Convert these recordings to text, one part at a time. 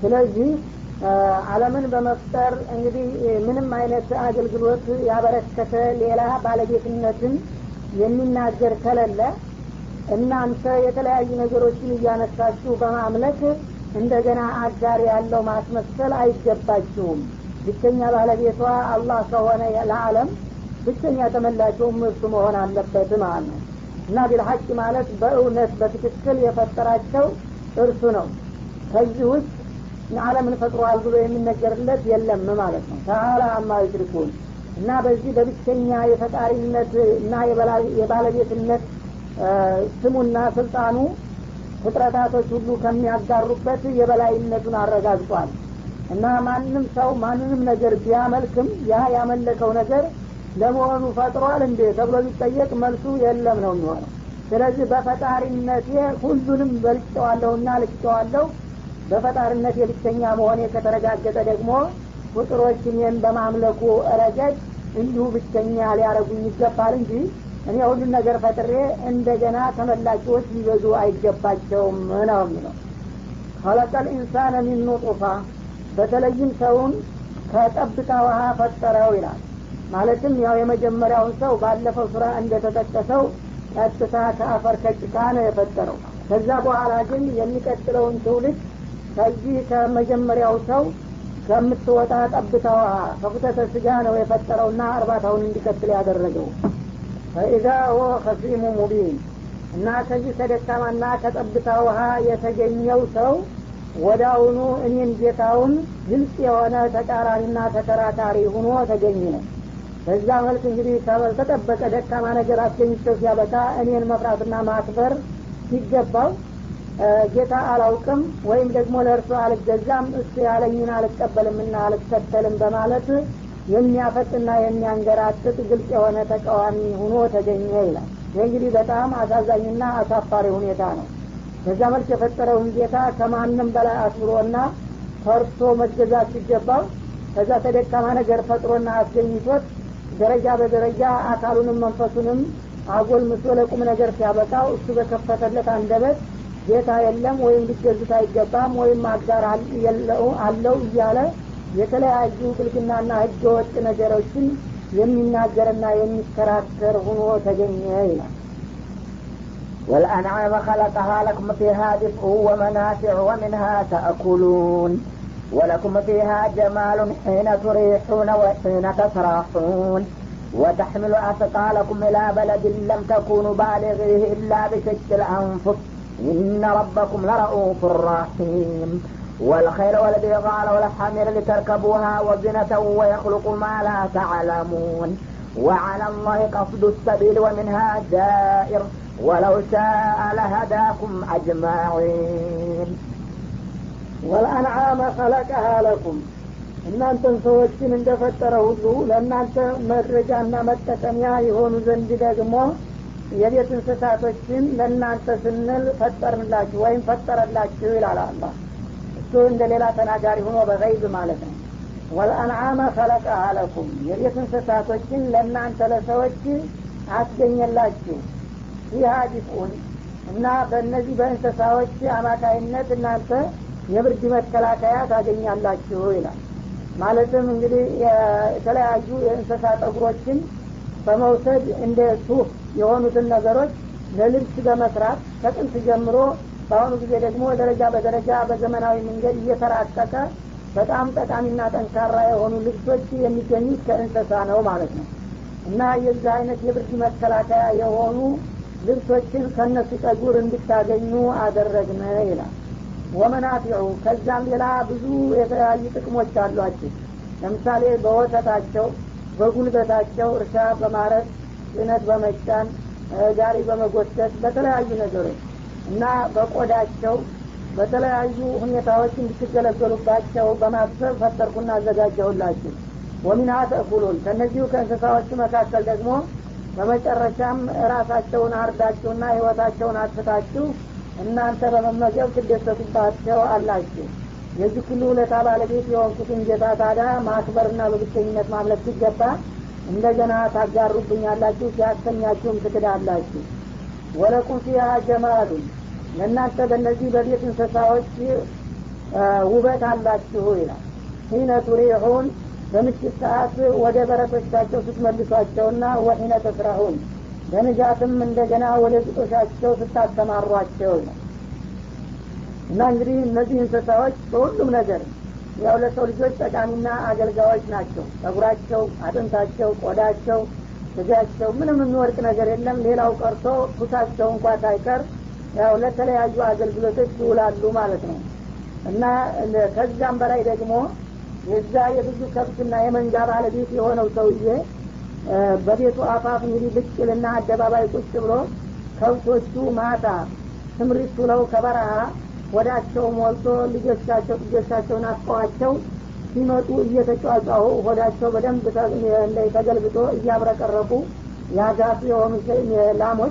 ስለዚህ አለምን በመፍጠር እንግዲህ ምንም አይነት አገልግሎት ያበረከተ ሌላ ባለቤትነትን የሚናገር ከሌለ እናንተ የተለያዩ ነገሮችን እያነሳችሁ በማምለክ እንደገና አጋር ያለው ማስመሰል አይገባችሁም ብቸኛ ባለቤቷ አላህ ከሆነ ለአለም ብቸኛ ተመላቸውም እርሱ መሆን አለበት ማለት ነው እና ቢልሐቅ ማለት በእውነት በትክክል የፈጠራቸው እርሱ ነው ከዚህ ውስጥ አለምን ፈጥሯል ብሎ የሚነገርለት የለም ማለት ነው ተአላ አማ ዩሽሪኩን እና በዚህ በብቸኛ የፈጣሪነት እና የባለቤትነት ስሙና ስልጣኑ ፍጥረታቶች ሁሉ ከሚያጋሩበት የበላይነቱን አረጋግጧል እና ማንም ሰው ማንንም ነገር ቢያመልክም ያ ያመለከው ነገር ለመሆኑ ፈጥሯል እንዴ ተብሎ ቢጠየቅ መልሱ የለም ነው የሚሆነው ስለዚህ በፈጣሪነቴ ሁሉንም በልጨዋለሁና ልጨዋለሁ በፈጣሪነት የብቸኛ መሆኔ ከተረጋገጠ ደግሞ ፍጡሮች እኔን በማምለኩ ረገድ እንዲሁ ብቸኛ ሊያረጉኝ ይገባል እንጂ እኔ ሁሉን ነገር ፈጥሬ እንደገና ተመላኪዎች ሊበዙ አይገባቸውም ነው የሚለው ከለቀል ኢንሳነ ሚን ኑጡፋ በተለይም ሰውን ከጠብታ ውሃ ፈጠረው ይላል ማለትም ያው የመጀመሪያውን ሰው ባለፈው ስራ እንደተጠቀሰው ቀጥታ ከአፈር ከጭቃ ነው የፈጠረው ከዛ በኋላ ግን የሚቀጥለውን ትውልድ ከዚህ ከመጀመሪያው ሰው ከምትወጣ ጠብታ ውሃ ከፉተተ ስጋ ነው የፈጠረውና እርባታውን እንዲቀጥል ያደረገው ፈኢዛ ሆ ከሲሙ ሙቢን እና ከዚህ ከደካማና ከጠብታ ውሃ የተገኘው ሰው ወዳውኑ እኔን ጌታውን ግልጽ የሆነ ተቃራኒና ተከራካሪ ሁኖ ተገኘ ነው በዛ መልክ እንግዲህ ተጠበቀ ደካማ ነገር አስገኝቸው ሲያበቃ እኔን መፍራትና ማክበር ሲገባው ጌታ አላውቅም ወይም ደግሞ ለእርሱ አልገዛም እሱ ያለኝን አልቀበልምና አልከተልም በማለት የሚያፈጥና የሚያንገራጥጥ ግልጽ የሆነ ተቃዋሚ ሁኖ ተገኘ ይላል ይህ እንግዲህ በጣም አሳዛኝና አሳፋሪ ሁኔታ ነው በዛ መልክ የፈጠረውን ጌታ ከማንም በላይ አክብሮና ፈርቶ መገዛት ሲገባው ከዛ ተደካማ ነገር ፈጥሮና አስገኝቶት ደረጃ በደረጃ አካሉንም መንፈሱንም አጎልምሶ ለቁም ነገር ሲያበቃው እሱ በከፈተለት አንደበት ጌታ የለም ወይም ሊገዙት አይገባም ወይም አጋር አለው እያለ የተለያዩ ብልግናና ህገ ወጥ ነገሮችን የሚናገርና የሚከራከር ሁኖ ተገኘ ይላል والأنعام خلقها لكم فيها دفء ومنافع ومنها تأكلون ولكم فيها جمال حين تريحون وحين تسراحون وتحمل أثقالكم إلى بلد لم تكونوا بالغيه إلا بشق الأنفس إن ربكم لرؤوف رحيم والخيل والبغال والحمير لتركبوها وزنة ويخلق ما لا تعلمون وعلى الله قصد السبيل ومنها جائر ولو شاء لهداكم أجمعين ወልአንዓመ ኸለቀሃ ለኩም እናንተን ሰዎችን እንደፈጠረ ሁሉ ለእናንተ መረጃና መጠቀሚያ የሆኑ ዘንድ ደግሞ የቤት እንስሳቶችን ለእናንተ ስንል ፈጠርንላችሁ ወይም ፈጠረላችሁ ይላል አላ እሱ እንደ ሌላ ተናጋሪ ሆኖ በገይብ ማለት ነው ወልአንዓመ ኸለቀሃ ለኩም የቤት እንስሳቶችን ለእናንተ ለሰዎች አስገኘላችሁ ፊሃ ዲፍኡን እና በእነዚህ በእንስሳዎች አማካይነት እናንተ የብርድ መከላከያ ታገኛላችሁ ይላል ማለትም እንግዲህ የተለያዩ የእንስሳ ጠጉሮችን በመውሰድ እንደ ሱፍ የሆኑትን ነገሮች ለልብስ በመስራት ከጥንት ጀምሮ በአሁኑ ጊዜ ደግሞ ደረጃ በደረጃ በዘመናዊ መንገድ እየተራቀቀ በጣም ጠቃሚና ጠንካራ የሆኑ ልብሶች የሚገኙት ከእንስሳ ነው ማለት ነው እና የዚህ አይነት የብርድ መከላከያ የሆኑ ልብሶችን ከነሱ ጠጉር እንድታገኙ አደረግነ ይላል ወመናፊዑ ከዛም ሌላ ብዙ የተለያዩ ጥቅሞች አሏቸው ለምሳሌ በወተታቸው በጉልበታቸው እርሻ በማረስ ጭነት በመጫን ጋሪ በመጎተት በተለያዩ ነገሮች እና በቆዳቸው በተለያዩ ሁኔታዎች እንድትገለገሉባቸው በማሰብ ፈጠርኩና አዘጋጀሁላችሁ ወሚንሃ ተእኩሉን ከእነዚሁ ከእንስሳዎቹ መካከል ደግሞ በመጨረሻም ራሳቸውን አርዳችሁና ህይወታቸውን አጥፍታችሁ እናንተ በመመገብ ትደሰቱባቸው አላችሁ የዚህ ሁሉ ውለታ ባለቤት የሆንኩትን ጌታ ታዲያ ማክበርና በብቸኝነት ማምለክ ሲገባ እንደገና ታጋሩብኛላችሁ ሲያሰኛችሁም ትክዳላችሁ ወለቁም ፊሃ ጀማሉን ለእናንተ በእነዚህ በቤት እንስሳዎች ውበት አላችሁ ይላል ሂነ ቱሪሑን በምሽት ሰዓት ወደ በረቶቻቸው ስትመልሷቸውና ወሒነ ተስራሁን በንጋትም እንደገና ወደ ግጦሻቸው ስታሰማሯቸው ነው እና እንግዲህ እነዚህ እንስሳዎች በሁሉም ነገር ያው ለሰው ልጆች ጠቃሚና አገልጋዮች ናቸው ጸጉራቸው አጥንታቸው ቆዳቸው ስጋቸው ምንም የሚወርቅ ነገር የለም ሌላው ቀርቶ ኩሳቸው እንኳ ሳይቀር ያው ለተለያዩ አገልግሎቶች ይውላሉ ማለት ነው እና ከዛም በላይ ደግሞ የዛ የብዙ ከብትና የመንጋ ባለቤት የሆነው ሰውዬ በቤቱ አፋፍ እንግዲህ ብቅልና አደባባይ ቁጭ ብሎ ከብቶቹ ማታ ትምሪት ውለው ከበረሃ ወዳቸው ሞልቶ ልጆቻቸው ልጆቻቸውን አስቀዋቸው ሲመጡ እየተጫጫሁ ሆዳቸው በደንብ ተገልብጦ እያብረቀረቁ ያጋቱ የሆኑ ላሞች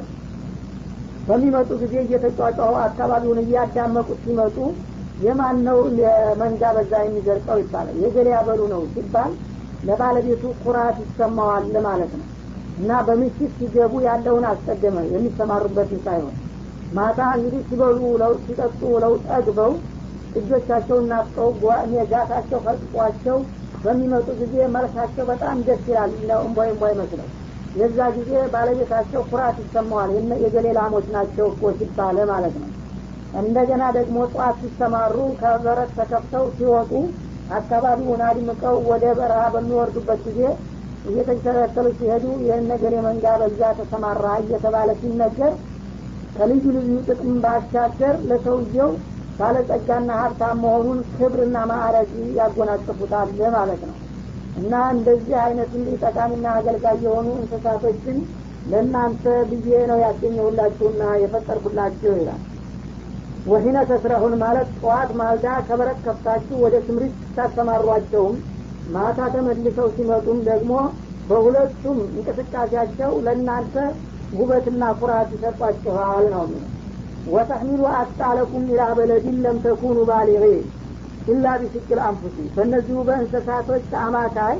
በሚመጡ ጊዜ እየተጫጫሁ አካባቢውን እያዳመቁት ሲመጡ የማን ነው የመንጋ በዛ የሚዘርቀው ይባላል የገሌ ያበሉ ነው ሲባል ለባለቤቱ ኩራት ይሰማዋል ማለት ነው እና በምሽት ሲገቡ ያለውን አስቀደመ የሚሰማሩበትን ሳይሆን ማታ እንግዲህ ሲበሉ ውለው ሲጠጡ ውለው ጠግበው እጆቻቸውን ናፍቀው ጋታቸው ፈጥቋቸው በሚመጡ ጊዜ መልካቸው በጣም ደስ ይላል እምቧይ እምቧይ መስለው የዛ ጊዜ ባለቤታቸው ኩራት ይሰማዋል የገሌ ላሞች ናቸው እኮ ሲባለ ማለት ነው እንደገና ደግሞ ጠዋት ሲሰማሩ ከበረት ተከፍተው ሲወጡ አካባቢውን አድምቀው ወደ በረሃ በሚወርዱበት ጊዜ እየተከተሉ ሲሄዱ ይህን ነገር የመንጋ በዛ ተሰማራ እየተባለ ሲነገር ከልዩ ልዩ ጥቅም ባሻገር ለሰውየው ባለጸጋና ሀብታም መሆኑን ክብርና ማዕረግ ያጎናጽፉታል ማለት ነው እና እንደዚህ አይነት እንዲህ ጠቃሚና አገልጋይ የሆኑ እንስሳቶችን ለእናንተ ብዬ ነው ያገኘሁላችሁና የፈጠርኩላችሁ ይላል ወሂነ ተስረሁን ማለት ጠዋት ማልዳ ከበረት ከፍታችሁ ወደ ስምሪት ስታሰማሯቸውም ማታ ተመልሰው ሲመጡም ደግሞ በሁለቱም እንቅስቃሴያቸው ለእናንተ ውበትና ኩራት ይሰጧችኋል ነው የሚለው ወተሕሚሉ አስጣለኩም ኢላ በለድን ለም ተኩኑ ባሊغ ኢላ ቢስቅል አንፉሲ በእነዚሁ በእንስሳቶች አማካይ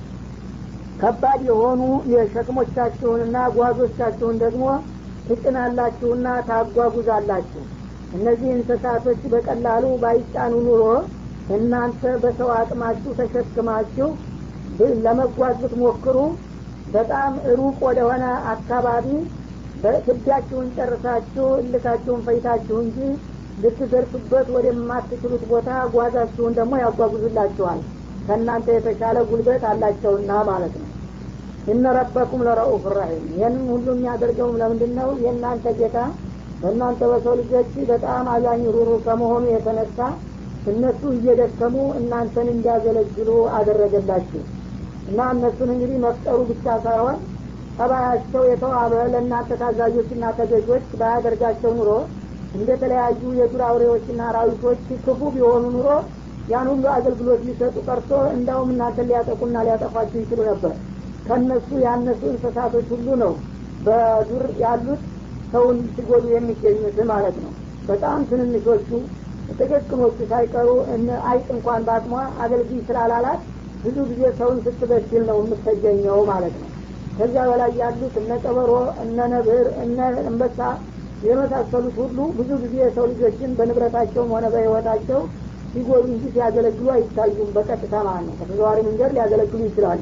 ከባድ የሆኑ የሸክሞቻችሁንና ጓዞቻችሁን ደግሞ ትጭናላችሁና ታጓጉዛላችሁ እነዚህ እንስሳቶች በቀላሉ ባይጫኑ ኑሮ እናንተ በሰው አቅማችሁ ተሸክማችሁ ለመጓዝ ብትሞክሩ በጣም ሩቅ ወደሆነ አካባቢ በትቢያችሁን ጨርሳችሁ እልካችሁን ፈይታችሁ እንጂ ልትደርሱበት ወደማትችሉት ቦታ ጓዛችሁን ደግሞ ያጓጉዙላችኋል ከእናንተ የተሻለ ጉልበት አላቸውና ማለት ነው እነ ረበኩም ለረኡፍ ራሒም ይህንን ሁሉ የሚያደርገውም ለምንድን ነው የእናንተ ጌታ በእናንተ በሰው ልጆች በጣም አዛኝ ሩሩ ከመሆኑ የተነሳ እነሱ እየደከሙ እናንተን እንዲያገለግሉ አደረገላችሁ እና እነሱን እንግዲህ መፍጠሩ ብቻ ሳይሆን ጠባያቸው የተዋበ ለእናንተ ታዛዦችና ተገዦች ባያደርጋቸው ኑሮ እንደተለያዩ የዱር አውሬዎችና አራዊቶች ክፉ ቢሆኑ ኑሮ ያን ሁሉ አገልግሎት ሊሰጡ ቀርቶ እንዳውም እናንተን ሊያጠቁና ሊያጠፏችሁ ይችሉ ነበር ከእነሱ ያነሱ እንስሳቶች ሁሉ ነው በዱር ያሉት ሰውን ሲጎዱ የሚገኙት ማለት ነው በጣም ትንንሾቹ ጥቅቅኖቹ ሳይቀሩ አይጥ እንኳን በአቅሟ አገልግይ ስላላላት ብዙ ጊዜ ሰውን ስትበድል ነው የምትገኘው ማለት ነው ከዚያ በላይ ያሉት እነ ቀበሮ እነ ነብር እነ እንበሳ የመሳሰሉት ሁሉ ብዙ ጊዜ የሰው ልጆችን በንብረታቸውም ሆነ በህይወታቸው ሲጎዱ እንጂ ሲያገለግሉ አይታዩም በቀጥታ ማለት ነው ከተዘዋሪ መንገድ ሊያገለግሉ ይችላሉ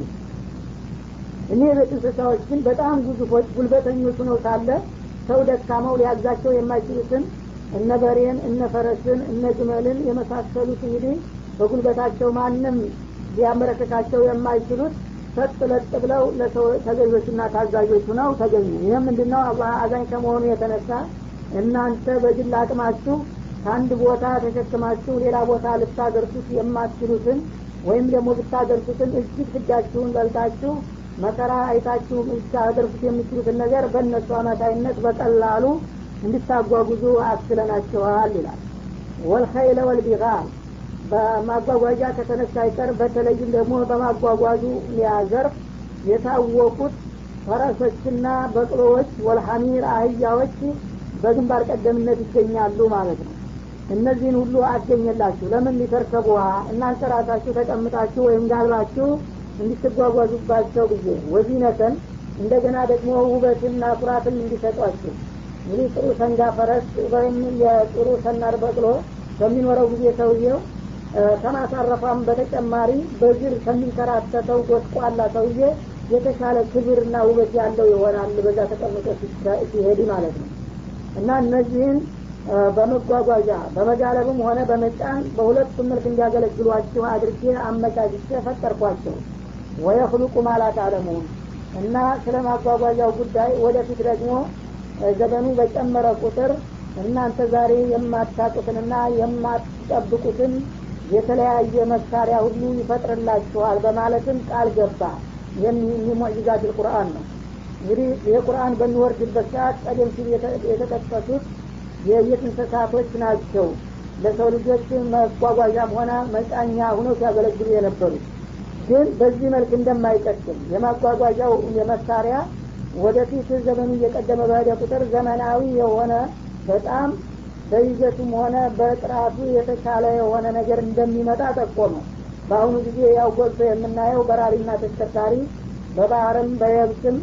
እኒህ የቤት እንስሳዎች ግን በጣም ግዙፎች ጉልበተኞች ነው ሳለ ሰው ደካማው ሊያዛቸው የማይችሉትን እነ በሬን እነ ፈረስን እነ ግመልን የመሳሰሉት እንግዲህ በጉልበታቸው ማንም ሊያመረከካቸው የማይችሉት ሰጥ ለጥ ብለው ለሰው ተገዦችና ታዛዦች ነው ተገኙ ይህም ምንድነው አላህ አዛኝ ከመሆኑ የተነሳ እናንተ በግል አቅማችሁ ከአንድ ቦታ ተሸክማችሁ ሌላ ቦታ ልታደርሱት የማትችሉትን ወይም ደግሞ ብታደርሱትን እጅግ ፍዳችሁን በልታችሁ መከራ አይታችሁ ልታደርሱት የምችሉትን ነገር በእነሱ አማካይነት በቀላሉ እንድታጓጉዙ አስችለናችኋል ይላል ወልኸይለ ወልቢጋል በማጓጓዣ ከተነሳ አይቀር በተለይም ደግሞ በማጓጓዙ ዘርፍ የታወቁት ፈረሶችና በቅሎዎች ወልሐሚር አህያዎች በግንባር ቀደምነት ይገኛሉ ማለት ነው እነዚህን ሁሉ አገኘላችሁ ለምን ሊተርከቡሃ እናንተ ራሳችሁ ተቀምጣችሁ ወይም ጋልባችሁ እንዲትጓጓዙባቸው ጊዜ ወዚነተን እንደገና ደግሞ ውበትና ኩራትን እንዲሰጧችሁ እንግዲህ ጥሩ ሰንጋ ፈረስ ወይም የጥሩ ሰናር በቅሎ ከሚኖረው ጊዜ ሰውየው ከማሳረፏም በተጨማሪ በእግር ከሚንከራተተው ጎስቋላ ሰውዬ የተሻለ ክብርና ውበት ያለው ይሆናል በዛ ተቀምጦ ሲሄድ ማለት ነው እና እነዚህን በመጓጓዣ በመጋለብም ሆነ በመጫን በሁለቱም መልክ እንዲያገለግሏችሁ አድርጌ አመቻችቼ ፈጠርኳቸው ወየክሉቁ ማላት አለሙን እና ስለ ማጓጓዣው ጉዳይ ወደፊት ደግሞ ዘመኑ በጨመረ ቁጥር እናንተ ዛሬ የማታጡትንና የማትጠብቁትን የተለያየ መሳሪያ ሁሉ ይፈጥርላችኋል በማለትም ቃል ገባ ሙዕጂዛት ልቁርአን ነው እንግዲህ ይህ ቁርአን በሚወርድበት ሰዓት ቀደም ሲል የተጠቀሱት የቤት እንስሳቶች ናቸው ለሰው ልጆች መጓጓዣም ሆነ መጫኛ ሁነው ሲያገለግሉ የነበሩት ግን በዚህ መልክ እንደማይቀጥል የማጓጓዣው የመሳሪያ ወደፊት ዘመኑ እየቀደመ በሄደ ቁጥር ዘመናዊ የሆነ በጣም በይዘቱም ሆነ በጥራቱ የተሻለ የሆነ ነገር እንደሚመጣ ጠቆመ በአሁኑ ጊዜ ያው ጎልቶ የምናየው በራሪና ተሽከርካሪ በባህርም በየብስም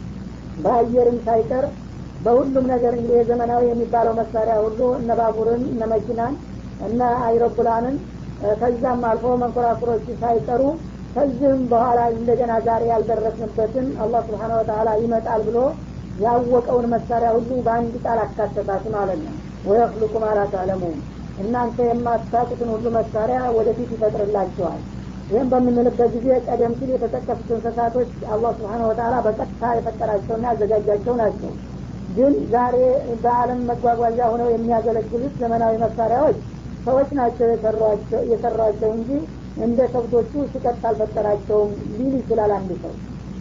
በአየርም ሳይቀር በሁሉም ነገር እንግዲህ የዘመናዊ የሚባለው መሳሪያ ሁሉ እነ ባቡርን እነ መኪናን እነ አይሮፕላንን ከዛም አልፎ መንኮራኩሮች ሳይቀሩ ከዚህም በኋላ እንደገና ዛሬ ያልደረስንበትን አላህ ስብሓን ወተላ ይመጣል ብሎ ያወቀውን መሳሪያ ሁሉ በአንድ ቃል አካተታት ማለት ነው ወየክልቁ ማላ ታለሙን እናንተ የማታቁትን ሁሉ መሳሪያ ወደፊት ይፈጥርላቸዋል ይህም በምንልበት ጊዜ ቀደም ሲል የተጠቀሱት እንስሳቶች አላህ ስብሓን ወተላ በቀጥታ የፈጠራቸውና ያዘጋጃቸው ናቸው ግን ዛሬ በአለም መጓጓዣ ሆነው የሚያገለግሉት ዘመናዊ መሳሪያዎች ሰዎች ናቸው የሰሯቸው እንጂ እንደ ከብቶቹ ሲቀጥ አልፈጠራቸውም ሊል ይችላል አንድ ሰው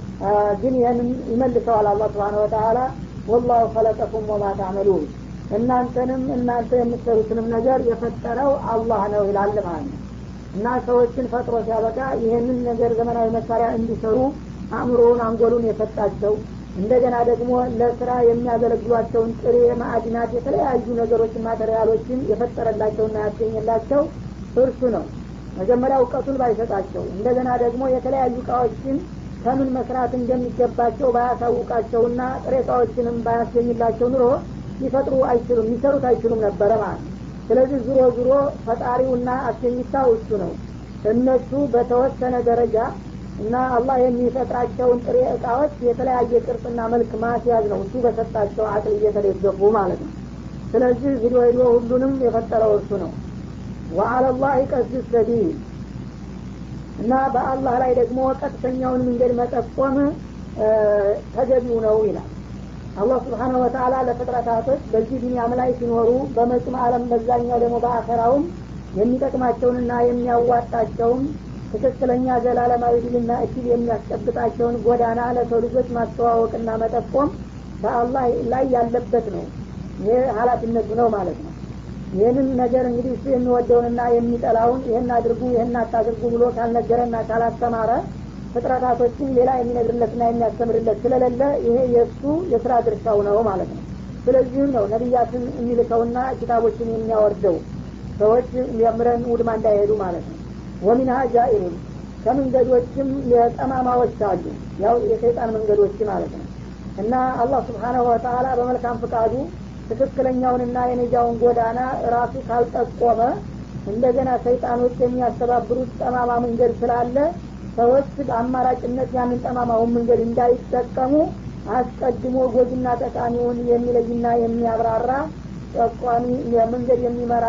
ግን ይህንን ይመልሰዋል አላ ስብሓን ወተላ ወላሁ ከለቀኩም ወማ ታዕመሉን እናንተንም እናንተ የምትሰሩትንም ነገር የፈጠረው አላህ ነው ይላል ማለት ነው እና ሰዎችን ፈጥሮ ሲያበቃ ይህንን ነገር ዘመናዊ መሳሪያ እንዲሰሩ አእምሮውን አንጎሉን የሰጣቸው እንደገና ደግሞ ለስራ የሚያገለግሏቸውን ጥሬ ማዕድናት የተለያዩ ነገሮችን ማቴሪያሎችን የፈጠረላቸውና ያስገኘላቸው እርሱ ነው መጀመሪያ እውቀቱን ባይሰጣቸው እንደገና ደግሞ የተለያዩ እቃዎችን ከምን መስራት እንደሚገባቸው ባያሳውቃቸውና ጥሬ እቃዎችንም ባያስገኝላቸው ኑሮ ሊፈጥሩ አይችሉም ሊሰሩት አይችሉም ነበረ ማለት ነው ስለዚህ ዙሮ ዙሮ ፈጣሪውና አስገኝታው እሱ ነው እነሱ በተወሰነ ደረጃ እና አላህ የሚፈጥራቸውን ጥሬ እቃዎች የተለያየ ቅርጽና መልክ ማስያዝ ነው እሱ በሰጣቸው አቅል እየተደገፉ ማለት ነው ስለዚህ ሂዶ ሂዶ ሁሉንም የፈጠረው እሱ ነው ወአለላህ ቀስድ ሰቢል እና በአላህ ላይ ደግሞ ቀጥተኛውን መንገድ መጠቆም ተገቢው ነው ይላል አላህ ስብሓነ ወተላ ለፍጥረታቶች በዚህ ዱኒያም ላይ ሲኖሩ በመጭም አለም በዛኛው ደግሞ በአኸራውም የሚጠቅማቸውንና የሚያዋጣቸውን ትክክለኛ ዘላለማዊ ድልና እድል የሚያስጨብጣቸውን ጎዳና ለሰው ልጆች ማስተዋወቅና መጠቆም በአላህ ላይ ያለበት ነው ይህ ሀላፊነቱ ነው ማለት ነው ይህንን ነገር እንግዲህ እሱ የሚወደውንና የሚጠላውን ይህን አድርጉ ይህን አታድርጉ ብሎ ካልነገረና ካላስተማረ ፍጥረታቶችን ሌላ የሚነግርለትና የሚያስተምርለት ስለሌለ ይሄ የእሱ የስራ ድርሻው ነው ማለት ነው ስለዚህም ነው ነቢያትን የሚልከውና ኪታቦችን የሚያወርደው ሰዎች የምረን ውድማ እንዳይሄዱ ማለት ነው ወሚንሃ ጃኢሩን ከመንገዶችም የጠማማዎች አሉ ያው የሰይጣን መንገዶች ማለት ነው እና አላህ ስብሓናሁ ወተላ በመልካም ፍቃዱ ትክክለኛውንና የነጃውን ጎዳና ራሱ ካልጠቆመ እንደገና ሰይጣኖች የሚያስተባብሩት ጠማማ መንገድ ስላለ ሰዎች በአማራጭነት ያንን ጠማማውን መንገድ እንዳይጠቀሙ አስቀድሞ ጎጅና ጠቃሚውን የሚለይና የሚያብራራ ጠቋሚ መንገድ የሚመራ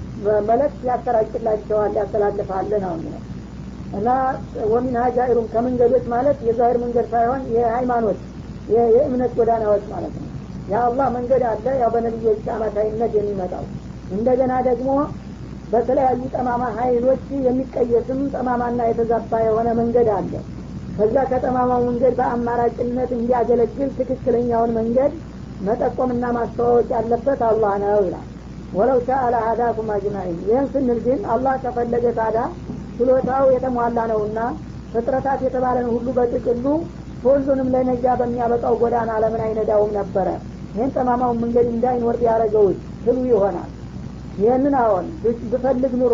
መለክት ያሰራጭላቸዋል ያስተላልፋል ነው ነው እና ወሚን ሀጃኢሩም ከመንገዶች ማለት የዛሂር መንገድ ሳይሆን የሃይማኖት የእምነት ጎዳናዎች ማለት ነው የአላህ መንገድ አለ ያው በነቢዮች አማካይነት የሚመጣው እንደገና ደግሞ በተለያዩ ጠማማ ሀይሎች የሚቀየስም ጠማማና የተዛባ የሆነ መንገድ አለ ከዛ ከጠማማው መንገድ በአማራጭነት እንዲያገለግል ትክክለኛውን መንገድ መጠቆምና ማስተዋወቅ ያለበት አላህ ነው ይላል ወለው ሻአ ለሀዳኩም አጅማኢን ይህን ስንል ግን አላህ ከፈለገ ታዳ ችሎታው የተሟላ ነውና ፍጥረታት የተባለን ሁሉ በጥቅሉ ሁሉንም ለነጃ በሚያበቃው ጎዳና ለምን አይነዳውም ነበረ ይህን ጠማማውን መንገድ እንዳይኖር ቢያደረገውት ትሉ ይሆናል ይህንን አሁን ብፈልግ ኑሮ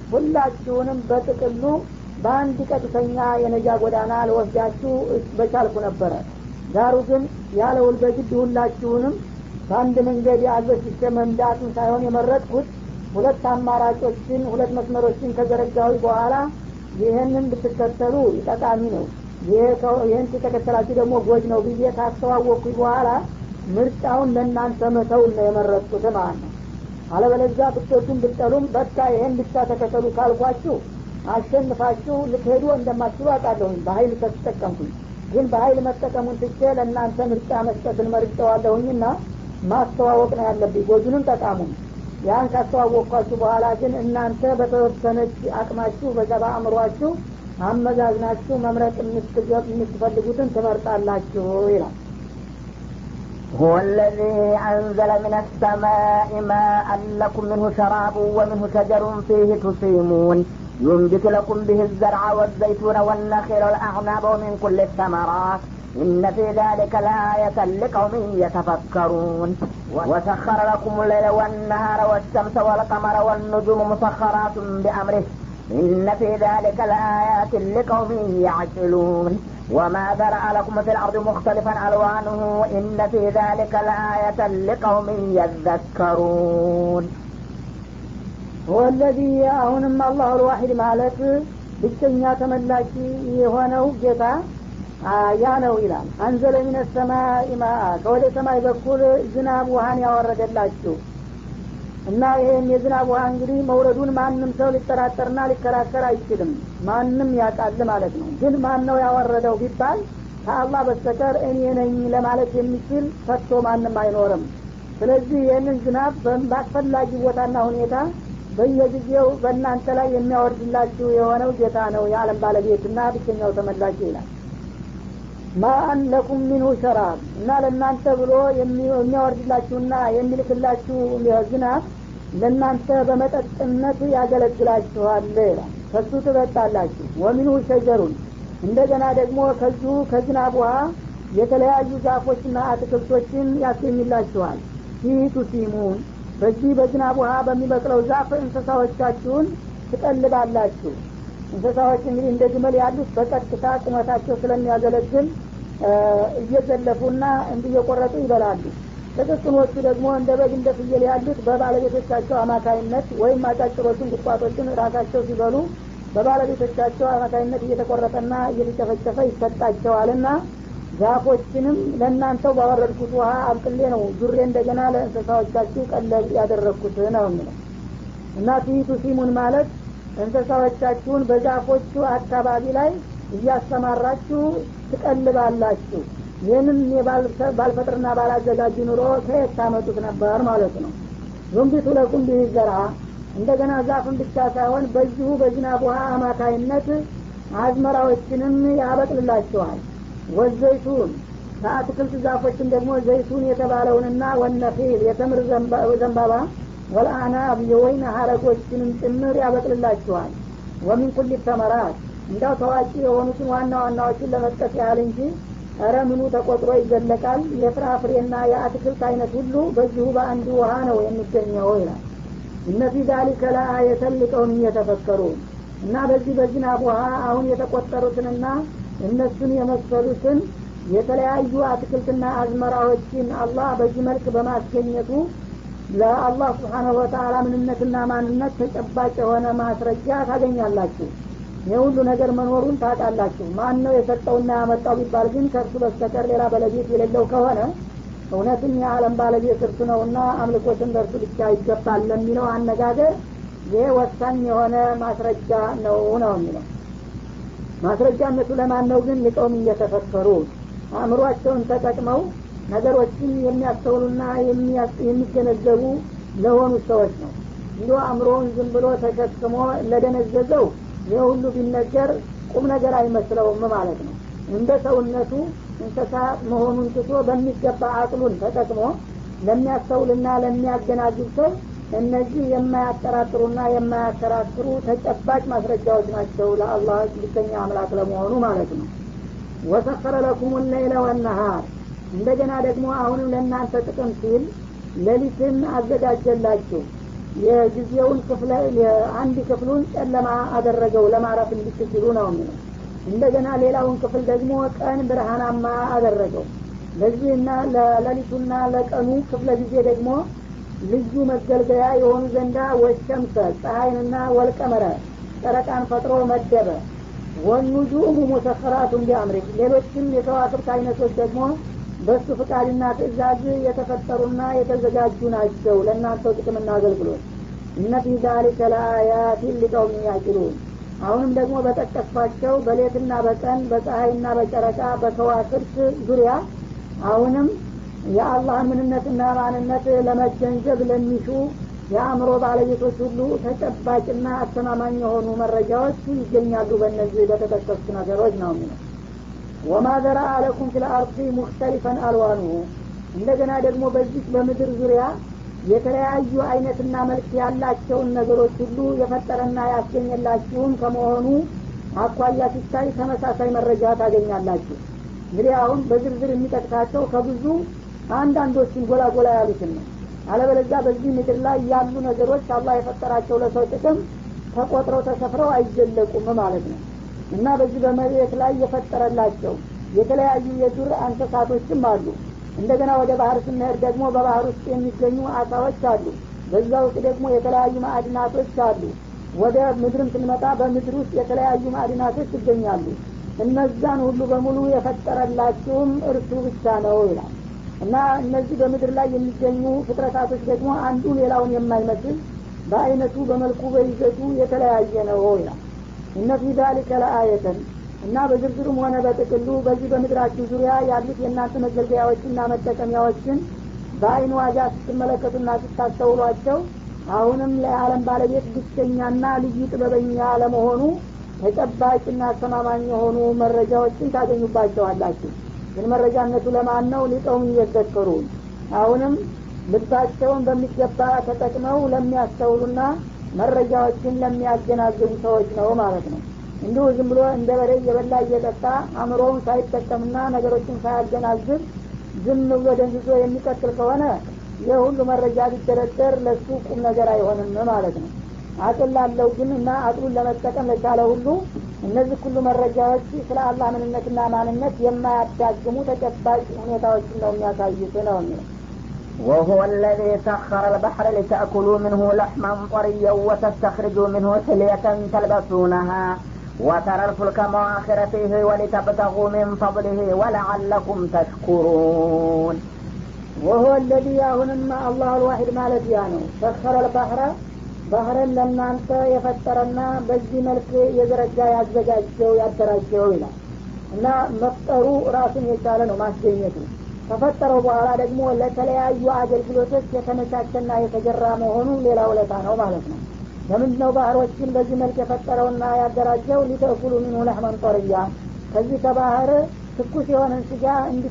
ሁላችሁንም በጥቅሉ በአንድ ቀጥተኛ የነጃ ጎዳና ልወስዳችሁ በቻልኩ ነበረ ዳሩ ግን ያለውል በግድ ሁላችሁንም በአንድ መንገድ አዘሽቼ መንዳቱን ሳይሆን የመረጥኩት ሁለት አማራጮችን ሁለት መስመሮችን ከዘረጋዊ በኋላ ይህንን ብትከተሉ ጠቃሚ ነው ይህን ተከተላችሁ ደግሞ ጎጅ ነው ብዬ ካስተዋወቅኩኝ በኋላ ምርጫውን ለእናንተ መተውን ነው የመረጥኩት ማለት ነው አለበለዛ ብትወዱም ብጠሉም በቃ ይሄን ብቻ ተከተሉ ካልኳችሁ አሸንፋችሁ ልትሄዱ እንደማትችሉ አውቃለሁኝ በሀይል ከተጠቀምኩኝ ግን በሀይል መጠቀሙን ትቼ ለእናንተ ምርጫ መስጠትን መርጨዋለሁኝና ማስተዋወቅ ነው ያለብኝ ጎጁንም ጠቃሙን ያን ካስተዋወቅኳችሁ በኋላ ግን እናንተ በተወሰነች አቅማችሁ በዛ በአእምሯችሁ አመዛዝናችሁ መምረጥ የምትፈልጉትን ትመርጣላችሁ ይላል هو الذي أنزل من السماء ماء لكم منه شراب ومنه شجر فيه تصيمون ينبت لكم به الزرع والزيتون والنخيل والأعناب ومن كل الثمرات إن في ذلك لآية لقوم يتفكرون وسخر لكم الليل والنهار والشمس والقمر والنجوم مسخرات بأمره إن في ذلك لآيات لقوم يعقلون وما ذرأ لكم في الأرض مختلفا ألوانه إن في ذلك لآية لقوم يذكرون هو الذي አሁንም አላሁ ልዋሒድ ማለት ብቸኛ ተመላኪ የሆነው ጌታ ያ ነው ይላል አንዘለ ሚነ ሰማይ ማአ ከወደ ሰማይ በኩል ዝናብ ውሃን ያወረደላችሁ እና ይህን የዝናብ ውሃ እንግዲህ መውረዱን ማንም ሰው ሊጠራጠርና ሊከራከር አይችልም ማንም ያውቃል ማለት ነው ግን ማን ነው ያወረደው ቢባል ከአላህ በስተቀር እኔ ነኝ ለማለት የሚችል ፈቶ ማንም አይኖርም ስለዚህ ይህንን ዝናብ በአስፈላጊ ቦታና ሁኔታ በየጊዜው በእናንተ ላይ የሚያወርድላችሁ የሆነው ጌታ ነው የዓለም ባለቤትና ብቸኛው ተመላኪ ይላል ማአን ለኩም ሚንሁ ሸራብ እና ለእናንተ ብሎ የሚያወርድላችሁና የሚልክላችሁ ዝናብ ለእናንተ በመጠጥነት ያገለግላችኋል ይላል ከሱ ትጠጣላችሁ ወሚንሁ ሸጀሩን እንደገና ደግሞ ከዚሁ ከዝናብ ውሃ የተለያዩ ዛፎችና አትክልቶችን ያስገኝላችኋል ፊቱ ሲሙን በዚህ በዝናብ ውሃ በሚበቅለው ዛፍ እንስሳዎቻችሁን ትቀልባላችሁ እንስሳዎች እንግዲህ እንደ ግመል ያሉት በቀጥታ ቁመታቸው ስለሚያገለግል እየዘለፉና እንዲየቆረጡ ይበላሉ ጥቅቅኖቹ ደግሞ እንደ በግ እንደ ፍየል ያሉት በባለቤቶቻቸው አማካይነት ወይም አጫጭሮችን ቁጥቋጦችን ራሳቸው ሲበሉ በባለቤቶቻቸው አማካይነት እየተቆረጠና እየተጨፈጨፈ ይሰጣቸዋልና ዛፎችንም ለእናንተው ባወረድኩት ውሃ አብቅሌ ነው ዙሬ እንደገና ለእንስሳዎቻችሁ ቀለብ ያደረግኩት ነው የሚለው እና ፊቱ ሲሙን ማለት እንስሳዎቻችሁን በዛፎቹ አካባቢ ላይ እያሰማራችሁ ትቀልባላችሁ ይህንን ባልፈጥርና ባላዘጋጅ ኑሮ ከየት ታመጡት ነበር ማለት ነው ዙንቢቱ ለኩም ቢህ ዘራ እንደገና ዛፍን ብቻ ሳይሆን በዚሁ በዝናብ ውሃ አማካይነት አዝመራዎችንም ያበቅልላቸዋል ወዘይቱን ከአትክልት ዛፎችን ደግሞ ዘይቱን የተባለውንና ወነፊል የተምር ዘንባባ ወልአናብ የወይን ሀረጎችንም ጭምር ያበቅልላችኋል ወሚን ኩል ተመራት እንዳው ታዋቂ የሆኑትን ዋና ዋናዎችን ለመጥቀስ ያህል እንጂ እረ ምኑ ተቆጥሮ ይዘለቃል የፍራፍሬና የአትክልት አይነት ሁሉ በዚሁ በአንድ ውሃ ነው የሚገኘው ይላል እነ ፊ ዛሊከ ለአየተን ሊቀውም እየተፈከሩ እና በዚህ በዝናብ ውሃ አሁን የተቆጠሩትንና እነሱን የመሰሉትን የተለያዩ አትክልትና አዝመራዎችን አላህ በዚህ መልክ በማስገኘቱ ለአላህ ስብሓናሁ ወተአላ ምንነትና ማንነት ተጨባጭ የሆነ ማስረጃ ታገኛላችሁ የሁሉ ነገር መኖሩን ታውቃላችሁ ማን ነው የሰጠውና ያመጣው ቢባል ግን ከእርሱ በስተቀር ሌላ ባለቤት የሌለው ከሆነ እውነትም የዓለም ባለቤት እርሱ ነውና አምልኮትን ለእርሱ ብቻ ይገባል ለሚለው አነጋገር ይህ ወሳኝ የሆነ ማስረጃ ነው ነው የሚለው ማስረጃነቱ ለማን ነው ግን ሊቀውም እየተፈከሩ አእምሯቸውን ተጠቅመው ነገሮችን የሚያስተውሉና የሚገነዘቡ ለሆኑ ሰዎች ነው እንዲ አእምሮውን ዝም ብሎ ተሸክሞ ለደነዘዘው ይህ ሁሉ ቢነገር ቁም ነገር አይመስለውም ማለት ነው እንደ ሰውነቱ እንስሳ መሆኑን ትቶ በሚገባ አቅሉን ተጠቅሞ ለሚያስተውልና ለሚያገናዝብ ሰው እነዚህ የማያጠራጥሩና የማያከራክሩ ተጨባጭ ማስረጃዎች ናቸው ለአላህ ብቸኛ አምላክ ለመሆኑ ማለት ነው ወሰኸረ ለኩም ለይለ ወነሃር እንደገና ደግሞ አሁንም ለእናንተ ጥቅም ሲል ሌሊትን አዘጋጀላችሁ የጊዜውን ክፍለ አንድ ክፍሉን ጨለማ አደረገው ለማረፍ እንዲችሉ ነው የሚለው እንደገና ሌላውን ክፍል ደግሞ ቀን ብርሃናማ አደረገው ለዚህና ለሌሊቱና ለቀኑ ክፍለ ጊዜ ደግሞ ልዩ መገልገያ የሆኑ ዘንዳ ወሸምሰ ፀሐይንና ወልቀመረ ጨረቃን ፈጥሮ መደበ ወኑጁሙ ሙሰኸራቱን ቢአምሪ ሌሎችም የከዋክብት አይነቶች ደግሞ በሱ ፍቃድና ትእዛዝ የተፈጠሩና የተዘጋጁ ናቸው ለእናንተው ጥቅምና አገልግሎት እነ ፊ ዛሊከ ለአያቲን ሊቀውም ያቂሉን አሁንም ደግሞ በጠቀስኳቸው በሌትና በቀን በፀሐይና በጨረቃ በከዋክብት ዙሪያ አሁንም የአላህን ምንነትና ማንነት ለመገንዘብ ለሚሹ የአእምሮ ባለቤቶች ሁሉ ተጨባጭና አስተማማኝ የሆኑ መረጃዎች ይገኛሉ በእነዚህ በተጠቀሱት ነገሮች ነው የሚለው ወማ ዘራ አለኩም ፊል አርዲ ሙክተሊፈን አልዋኑሁ እንደገና ደግሞ በዚህ በምድር ዙሪያ የተለያዩ አይነትና መልክ ያላቸውን ነገሮች ሁሉ የፈጠረና ያስገኘላችሁም ከመሆኑ አኳያ ሲታይ ተመሳሳይ መረጃ ታገኛላችሁ እንግዲህ አሁን በዝርዝር የሚጠቅሳቸው ከብዙ አንዳንዶችን ጎላ ጎላ ያሉትን ነው አለበለዚያ በዚህ ምድር ላይ ያሉ ነገሮች አላህ የፈጠራቸው ለሰው ጥቅም ተቆጥረው ተሰፍረው አይዘለቁም ማለት ነው እና በዚህ በመሬት ላይ የፈጠረላቸው የተለያዩ የዱር እንስሳቶችም አሉ እንደገና ወደ ባህር ስንሄድ ደግሞ በባህር ውስጥ የሚገኙ አሳዎች አሉ በዛ ውስጥ ደግሞ የተለያዩ ማዕድናቶች አሉ ወደ ምድርም ስንመጣ በምድር ውስጥ የተለያዩ ማዕድናቶች ይገኛሉ እነዛን ሁሉ በሙሉ የፈጠረላችሁም እርሱ ብቻ ነው ይላል እና እነዚህ በምድር ላይ የሚገኙ ፍጥረታቶች ደግሞ አንዱ ሌላውን የማይመስል በአይነቱ በመልኩ በይዘቱ የተለያየ ነው ይላል እነ ፊ ዛሊከ ለአየተን እና በዝርዝሩም ሆነ በጥቅሉ በዚህ በምድራችሁ ዙሪያ ያሉት የእናንተ መገልገያዎችና መጠቀሚያዎችን በአይን ዋጋ ስትመለከቱና ስታስተውሏቸው አሁንም ለዓለም ባለቤት ብቸኛና ልዩ ጥበበኛ ለመሆኑ ተጨባጭና አስተማማኝ የሆኑ መረጃዎችን ታገኙባቸዋላችሁ ግን መረጃነቱ ለማን ነው ሊቀውም እየዘከሩ አሁንም ልባቸውን በሚገባ ተጠቅመው ለሚያስተውሉና መረጃዎችን ለሚያገናዝቡ ሰዎች ነው ማለት ነው እንዲሁ ዝም ብሎ እንደ በሬ እየበላ እየጠጣ አእምሮውን ሳይጠቀምና ነገሮችን ሳያገናዝብ ዝም ብሎ ደንዝዞ የሚቀጥል ከሆነ ይህ ሁሉ መረጃ ቢደረደር ለሱ ቁም ነገር አይሆንም ማለት ነው አቅል ላለው ግን እና አቅሉን ለመጠቀም ለቻለ ሁሉ እነዚህ ሁሉ መረጃዎች ስለ አላህ ምንነትና ማንነት የማያዳግሙ ተጨባጭ ሁኔታዎችን ነው የሚያሳዩት ነው የሚለው وهو الذي سخر البحر لتأكلوا منه لحما طريا وتستخرجوا منه حلية تلبسونها وترى الفلك مواخر فيه ولتبتغوا من فضله ولعلكم تشكرون وهو الذي አሁንማ አላህ አልዋሂድ ማለት ያ ነው ሰኸረ ልባህረ ባህርን ለእናንተ የፈጠረና በዚህ መልክ የዘረጋ ያዘጋጀው ያደራጀው ይላል እና መፍጠሩ ራሱን የቻለ ነው ማስገኘቱ ከፈጠረው በኋላ ደግሞ ለተለያዩ አገልግሎቶች የተመቻቸና የተገራ መሆኑ ሌላ ውለታ ነው ማለት ነው ለምንድነው ባህሮችን በዚህ መልክ የፈጠረውና ያደራጀው ሊተኩሉ ሚንሁ ለህመን ጠርያ ከዚህ ከባህር ትኩስ የሆነን ስጋ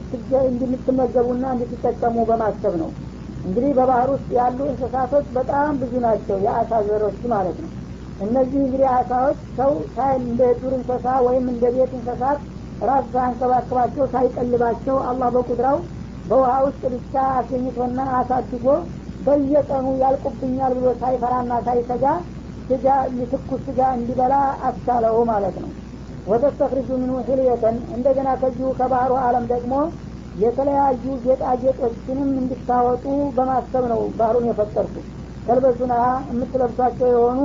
እንድትመገቡና እንድትጠቀሙ በማሰብ ነው እንግዲህ በባህር ውስጥ ያሉ እንስሳቶች በጣም ብዙ ናቸው የአሳ ዘሮች ማለት ነው እነዚህ እንግዲህ አሳዎች ሰው እንደ ዱር እንስሳ ወይም እንደ ቤት እንስሳት ራስ ሳያንከባክባቸው ሳይቀልባቸው አላህ በቁድራው በውሃ ውስጥ ብቻ አስገኝቶና አሳድጎ በየቀኑ ያልቁብኛል ብሎ ሳይፈራና ሳይሰጋ ስጋ የትኩስ ስጋ እንዲበላ አስቻለው ማለት ነው ወተስተክሪጁ ምንሁ ሒልየተን እንደገና ከዚሁ ከባህሩ አለም ደግሞ የተለያዩ ጌጣጌጦችንም እንድታወጡ በማሰብ ነው ባህሩን የፈጠርኩ ተልበሱና የምትለብሷቸው የሆኑ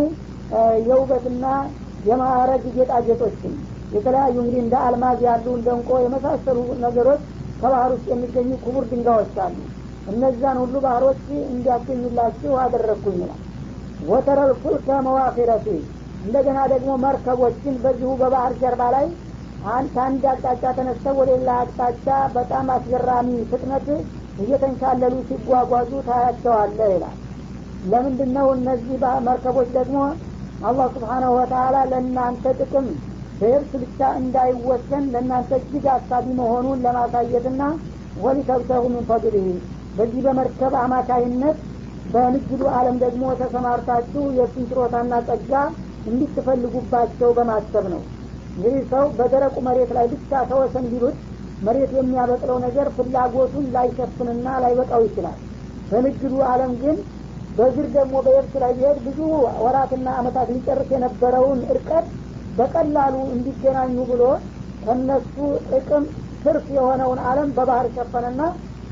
የውበትና የማዕረግ ጌጣጌጦችን የተለያዩ እንግዲህ እንደ አልማዝ ያሉ እንደ እንቆ የመሳሰሉ ነገሮች ከባህር ውስጥ የሚገኙ ክቡር ድንጋዮች አሉ እነዛን ሁሉ ባህሮች እንዲያገኙላችሁ አደረግኩኝ ይላል ወተረል ፉልከ መዋፊረፊ እንደገና ደግሞ መርከቦችን በዚሁ በባህር ጀርባ ላይ ከአንድ አቅጣጫ ተነስተው ወደ ሌላ አቅጣጫ በጣም አስገራሚ ፍጥነት እየተንሻለሉ ሲጓጓዙ ታያቸዋለ ይላል ለምንድን ነው እነዚህ መርከቦች ደግሞ አላህ ስብሓናሁ ወተላ ለእናንተ ጥቅም በየብስ ብቻ እንዳይወሰን ለእናንተ እጅግ አሳቢ መሆኑን ለማሳየትና ወሊተብተሁ ምን ፈድልህ በዚህ በመርከብ አማካይነት በንግዱ አለም ደግሞ ተሰማርታችሁ የእሱን ችሮታና ጸጋ እንዲትፈልጉባቸው በማሰብ ነው እንግዲህ ሰው በደረቁ መሬት ላይ ብቻ ተወሰን ቢሉት መሬት የሚያበቅለው ነገር ፍላጎቱን ላይሸፍንና ላይበቃው ይችላል በንግዱ አለም ግን በዝር ደግሞ በየብስ ላይ ቢሄድ ብዙ ወራትና አመታት ሊጨርስ የነበረውን እርቀት በቀላሉ እንዲገናኙ ብሎ ከነሱ ጥቅም ትርፍ የሆነውን አለም በባህር ሸፈነና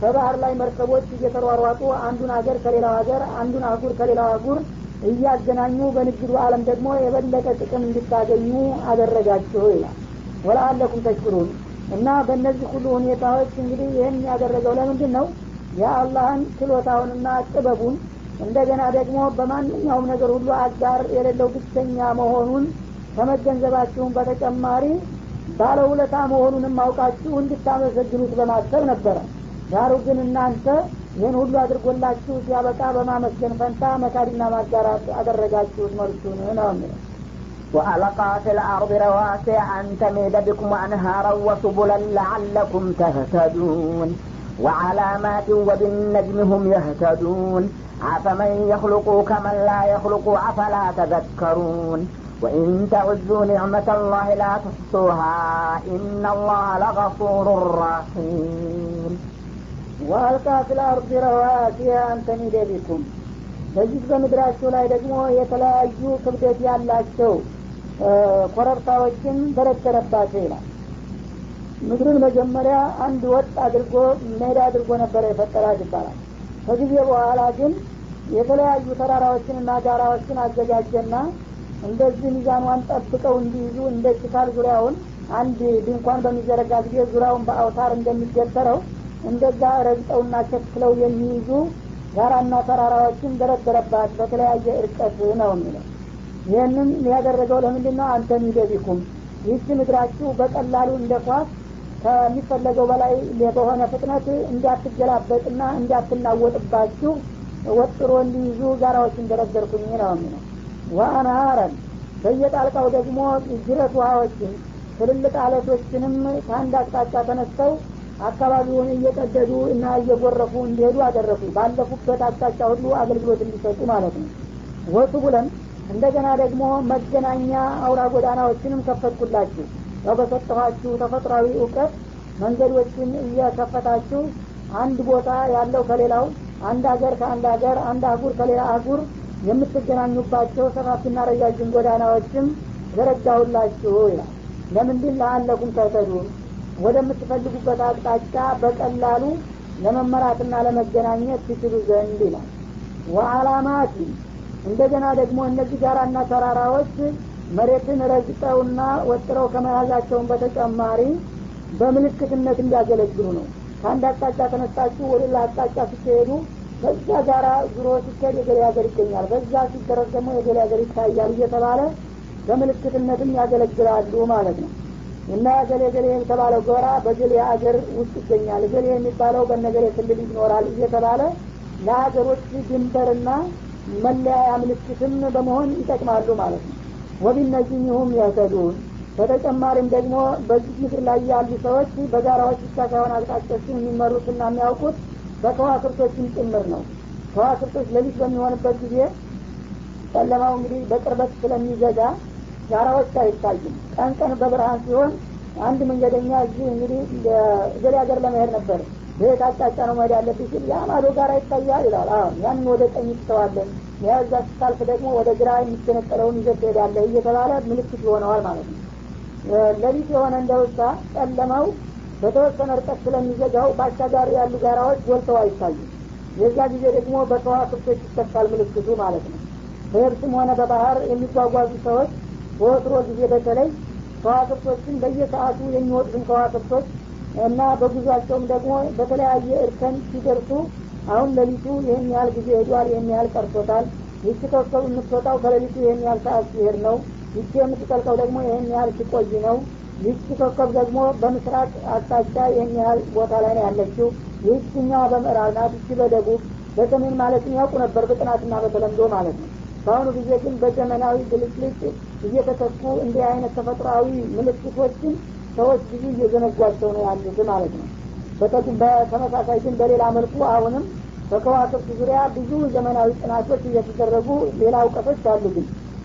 በባህር ላይ መርከቦች እየተሯሯጡ አንዱን ሀገር ከሌላው ሀገር አንዱን አህጉር ከሌላው አህጉር እያገናኙ በንግዱ አለም ደግሞ የበለጠ ጥቅም እንድታገኙ አደረጋችሁ ይላል ወለአለኩም ተሽኩሩን እና በእነዚህ ሁሉ ሁኔታዎች እንግዲህ ይህን ያደረገው ለምንድን ነው የአላህን ችሎታውንና ጥበቡን እንደገና ደግሞ በማንኛውም ነገር ሁሉ አጋር የሌለው ብቸኛ መሆኑን ከመገንዘባችሁም በተጨማሪ ባለውለታ መሆኑንም አውቃችሁ እንድታመሰግኑት በማሰብ ነበረ ዳሩ ግን እናንተ ይህን ሁሉ አድርጎላችሁ ሲያበቃ በማመስገን ፈንታ መካድና ማጋራት አደረጋችሁት መልሱን ነው የሚለው وألقى في الأرض رواسي أن تميد بكم أنهارا وسبلا لعلكم تهتدون وعلامات وبالنجم هم يهتدون أفمن يخلق كمن لا يخلق أفلا تذكرون وإن تعزوا نعمة الله لا تحصوها إن الله لغفور رحيم ወአልቃ ፊል አርድ ረዋሲያ አንተሚደ ቢኩም በዚህ በምድራቸው ላይ ደግሞ የተለያዩ ክብደት ያላቸው ኮረብታዎችን ደረደረባቸው ይላል ምድርን መጀመሪያ አንድ ወጥ አድርጎ ሜዳ አድርጎ ነበረ የፈጠራት ይባላል ከጊዜ በኋላ ግን የተለያዩ ተራራዎችንና ጋራዎችን አዘጋጀና እንደዚህ ሚዛኗን ጠብቀው እንዲይዙ እንደ ችካል ዙሪያውን አንድ ድንኳን በሚዘረጋ ጊዜ ዙሪያውን በአውታር እንደሚገተረው እንደዛ ረግጠውና ቸክለው የሚይዙ ጋራና ተራራዎችን ደረደረባት በተለያየ እርቀት ነው የሚለው ይህንም ያደረገው ለምንድን ነው አንተ ሚደቢኩም ይህች ምድራችሁ በቀላሉ እንደ ኳስ ከሚፈለገው በላይ በሆነ ፍጥነት እንዲያትገላበጥና እንዲያትናወጥባችሁ ወጥሮ እንዲይዙ ጋራዎችን ደረደርኩኝ ነው የሚለው ወአንሃረን በየጣልቃው ደግሞ ጅረት ውሃዎችን ትልልቅ አለቶችንም ከአንድ አቅጣጫ ተነስተው አካባቢውን እየቀደዱ እና እየጎረፉ እንዲሄዱ አደረጉ ባለፉበት አቅጣጫ ሁሉ አገልግሎት እንዲሰጡ ማለት ነው ወጡ ብለን እንደገና ደግሞ መገናኛ አውራ ጎዳናዎችንም ከፈትኩላችሁ ያው በሰጠኋችሁ ተፈጥሯዊ እውቀት መንገዶችን እየከፈታችሁ አንድ ቦታ ያለው ከሌላው አንድ ሀገር ከአንድ ሀገር አንድ አህጉር ከሌላ አህጉር የምትገናኙባቸው ሰፋፊና ረጃጅም ጎዳናዎችም ዘረጋሁላችሁ ይላል ለምንድን ለአለኩም ተተዱን ወደምትፈልጉበት አቅጣጫ በቀላሉ ለመመራትና ለመገናኘት ትችሉ ዘንድ ይላል ወአላማት እንደገና ደግሞ እነዚህ ጋራና ተራራዎች መሬትን ረግጠውና ወጥረው ከመያዛቸውን በተጨማሪ በምልክትነት እንዲያገለግሉ ነው ከአንድ አቅጣጫ ተነስታችሁ ወደ ሌላ አቅጣጫ ስትሄዱ በዛ ጋራ ዙሮ ሲካሄድ የገሌ ሀገር ይገኛል በዛ ሲደረግ ደግሞ የገሌ ሀገር ይታያል እየተባለ በምልክትነትም ያገለግላሉ ማለት ነው እና ገሌ ገሌ የተባለው ጎራ በገሌ ሀገር ውስጥ ይገኛል ገሌ የሚባለው በነገሌ ክልል ይኖራል እየተባለ ለሀገሮች ድንበርና መለያያ ምልክትም በመሆን ይጠቅማሉ ማለት ነው ወቢነዚህም ያተዱን በተጨማሪም ደግሞ በዚህ ምድር ላይ ያሉ ሰዎች በጋራዎች ብቻ ሳይሆን አቅጣጫዎችን የሚመሩትና የሚያውቁት በከዋክብቶችም ጭምር ነው ከዋክብቶች ሌሊት በሚሆንበት ጊዜ ጨለማው እንግዲህ በቅርበት ስለሚዘጋ ጋራዎች አይታዩም ቀን ቀን በብርሃን ሲሆን አንድ መንገደኛ እዚህ እንግዲህ ገሌ ሀገር ለመሄድ ነበር በየት አቅጣጫ ነው መሄድ ያለብኝ ሲል ያ ማዶ ጋራ ይታያል ይላል አሁን ያንን ወደ ቀኝ ትተዋለን የዛ ስታልፍ ደግሞ ወደ ግራ የሚገነጠለውን ይዘት ትሄዳለህ እየተባለ ምልክት ይሆነዋል ማለት ነው ለሊት የሆነ እንደውሳ ጨለማው በተወሰነ ርቀት ስለሚዘጋው በአሻጋሪ ያሉ ጋራዎች ጎልተው አይታዩም የዛ ጊዜ ደግሞ በከዋክብቶች ይተካል ምልክቱ ማለት ነው በየብስም ሆነ በባህር የሚጓጓዙ ሰዎች በወትሮ ጊዜ በተለይ ከዋክብቶችን በየሰዓቱ የሚወጡትን ከዋክብቶች እና በጉዟቸውም ደግሞ በተለያየ እርከን ሲደርሱ አሁን ሌሊቱ ይህን ያህል ጊዜ ሄዷል ይህን ያህል ቀርቶታል ይቺ ኮከብ የምትወጣው ከሌሊቱ ይህን ያህል ሰዓት ሲሄድ ነው ይቺ የምትጠልቀው ደግሞ ይህን ያህል ሲቆይ ነው ይቺ ኮከብ ደግሞ በምስራቅ አቅጣጫ ይህን ያህል ቦታ ላይ ነው ያለችው ይህችኛዋ በምዕራብ ናት ይቺ በደቡብ በሰሜን ማለትም ያውቁ ነበር በጥናትና በተለምዶ ማለት ነው በአሁኑ ጊዜ ግን በዘመናዊ ብልጭልጭ እየተተኩ እንዲህ አይነት ተፈጥሯዊ ምልክቶችን ሰዎች ብዙ እየዘነጓቸው ነው ያሉት ማለት ነው በተመሳሳይ ግን በሌላ መልኩ አሁንም በከዋክብት ዙሪያ ብዙ ዘመናዊ ጥናቶች እየተደረጉ ሌላ እውቀቶች አሉ ግን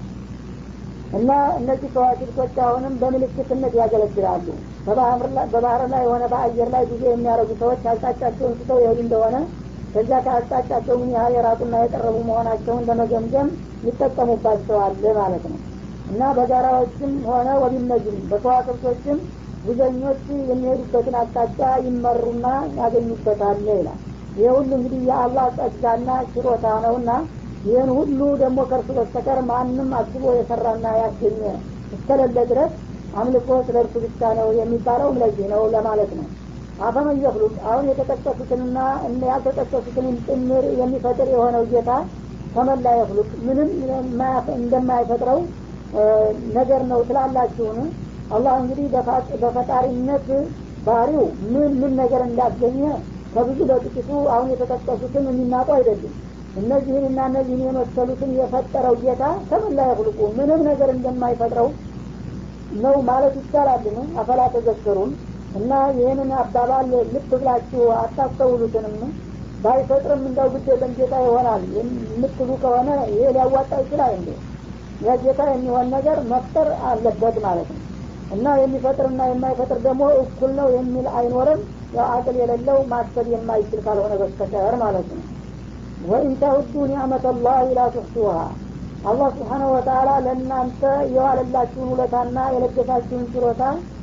እና እነዚህ ከዋክብቶች አሁንም በምልክትነት ያገለግላሉ በባህር ላይ የሆነ በአየር ላይ ጉዞ የሚያደርጉ ሰዎች አቅጣጫቸውን ስተው ይሄዱ እንደሆነ ከዚያ ከአቅጣጫቸው ምን ያህል የራቁና የቀረቡ መሆናቸውን ለመገምገም ይጠቀሙባቸዋል ማለት ነው እና በጋራዎችም ሆነ ወቢነጅም በከዋክብቶችም ጉዘኞች የሚሄዱበትን አቅጣጫ ይመሩና ያገኙበታል ይላል ይህ ሁሉ እንግዲህ የአላህ ጸጋና ችሮታ ነውና ይህን ሁሉ ደግሞ ከእርሱ በስተቀር ማንም አስቦ የሰራና ያገኘ እስከሌለ ድረስ አምልኮ ስለ እርሱ ብቻ ነው የሚባለው ለዚህ ነው ለማለት ነው አፈመን የፍሉቅ አሁን የተጠቀሱትንና ያልተጠቀሱትንም ጭምር የሚፈጥር የሆነው ጌታ ከመላ የፍሉቅ ምንም እንደማይፈጥረው ነገር ነው ትላላችሁን አላህ እንግዲህ በፈጣሪነት ባህሪው ምን ምን ነገር እንዳገኘ ከብዙ በጥቂቱ አሁን የተጠቀሱትን የሚናቁ አይደሉም እነዚህንና እነዚህን የመሰሉትን የፈጠረው ጌታ ከመላ የፍልቁ ምንም ነገር እንደማይፈጥረው ነው ማለት ይቻላልን አፈላ ተዘክሩን እና ይህንን አባባል ልብ ብላችሁ አታስተውሉትንም ባይፈጥርም እንደው ግድ የለም ጌታ ይሆናል የምትሉ ከሆነ ይሄ ሊያዋጣ ይችላል እንዴ የጌታ የሚሆን ነገር መፍጠር አለበት ማለት ነው እና የሚፈጥርና የማይፈጥር ደግሞ እኩል ነው የሚል አይኖርም ያው አቅል የሌለው ማሰብ የማይችል ካልሆነ በስተቀር ማለት ነው ወኢን ተውዱ ኒዕመት ላህ ላ ትሕሱሃ አላህ ስብሓነሁ ወተላ ለእናንተ የዋለላችሁን ውለታና የለገሳችሁን ችሮታ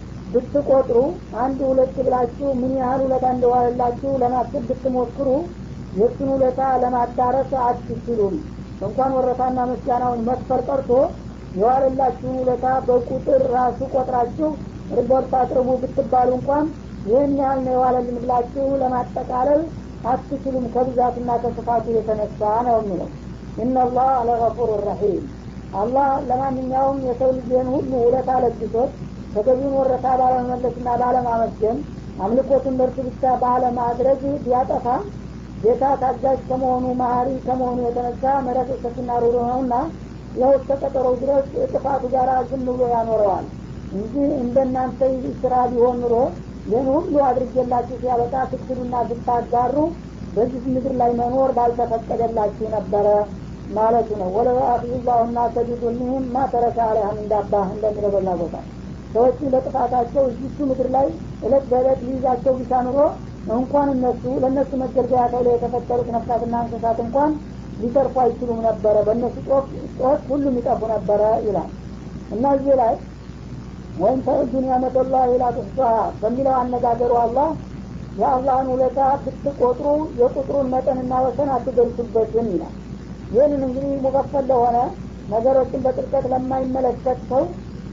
ብትቆጥሩ አንድ ሁለት ብላችሁ ምን ያህል ውለታ እንደዋለላችሁ ለማሰብ ብትሞክሩ የእሱን ውለታ ለማዳረስ አትችሉም እንኳን ወረታና ምስጋናውን መስፈር ቀርቶ የዋለላችሁን ውለታ በቁጥር ራሱ ቆጥራችሁ ሪፖርት አቅርቡ ብትባሉ እንኳን ይህን ያህል ነው የዋለልን ብላችሁ ለማጠቃለል አትችሉም ከብዛትና ከስፋቱ የተነሳ ነው የሚለው ኢነላህ ለገፉር ረሒም አላህ ለማንኛውም የሰው ልጅን ሁሉ ውለታ ለግሶት ተገቢውን ወረታ ባለመመለስና ባለማመስገን አምልኮቱን ለእርሱ ብቻ ባለማድረግ ቢያጠፋ ጌታ ታጋጅ ከመሆኑ መሀሪ ከመሆኑ የተነሳ መረት ሰፊና ሩሩ ነውና ያው እስከ ቀጠሮው ድረስ ጥፋቱ ጋር ዝም ብሎ ያኖረዋል እንጂ እንደናንተ ስራ ቢሆን ኑሮ ይህን ሁሉ አድርጌላችሁ ሲያበቃ ስትሉና ስታጋሩ በዚህ ምድር ላይ መኖር ባልተፈቀደላችሁ ነበረ ማለቱ ነው ወለው አፊላሁና ተቢዱልህም ማ ተረከ አለህም እንዳባህ እንደሚለው በላ ቦታ ሰዎች ለጥፋታቸው እዚቹ ምድር ላይ እለት በእለት ሊይዛቸው ቢሻ ኑሮ እንኳን እነሱ ለእነሱ መገልገያ ተብለው የተፈጠሩት ነፍሳትና እንስሳት እንኳን ሊተርፉ አይችሉም ነበረ በእነሱ ጮት ሁሉም ይጠፉ ነበረ ይላል እና እዚህ ላይ ወይም ተዕዱ ኒዕመተላህ ላ ትሕሷሃ በሚለው አነጋገሩ አላህ የአላህን ውለታ ብትቆጥሩ የቁጥሩን መጠንና ወሰን አትደርሱበትም ይላል ይህንን እንግዲህ ሙከፈል ለሆነ ነገሮችን በጥልቀት ለማይመለከት ሰው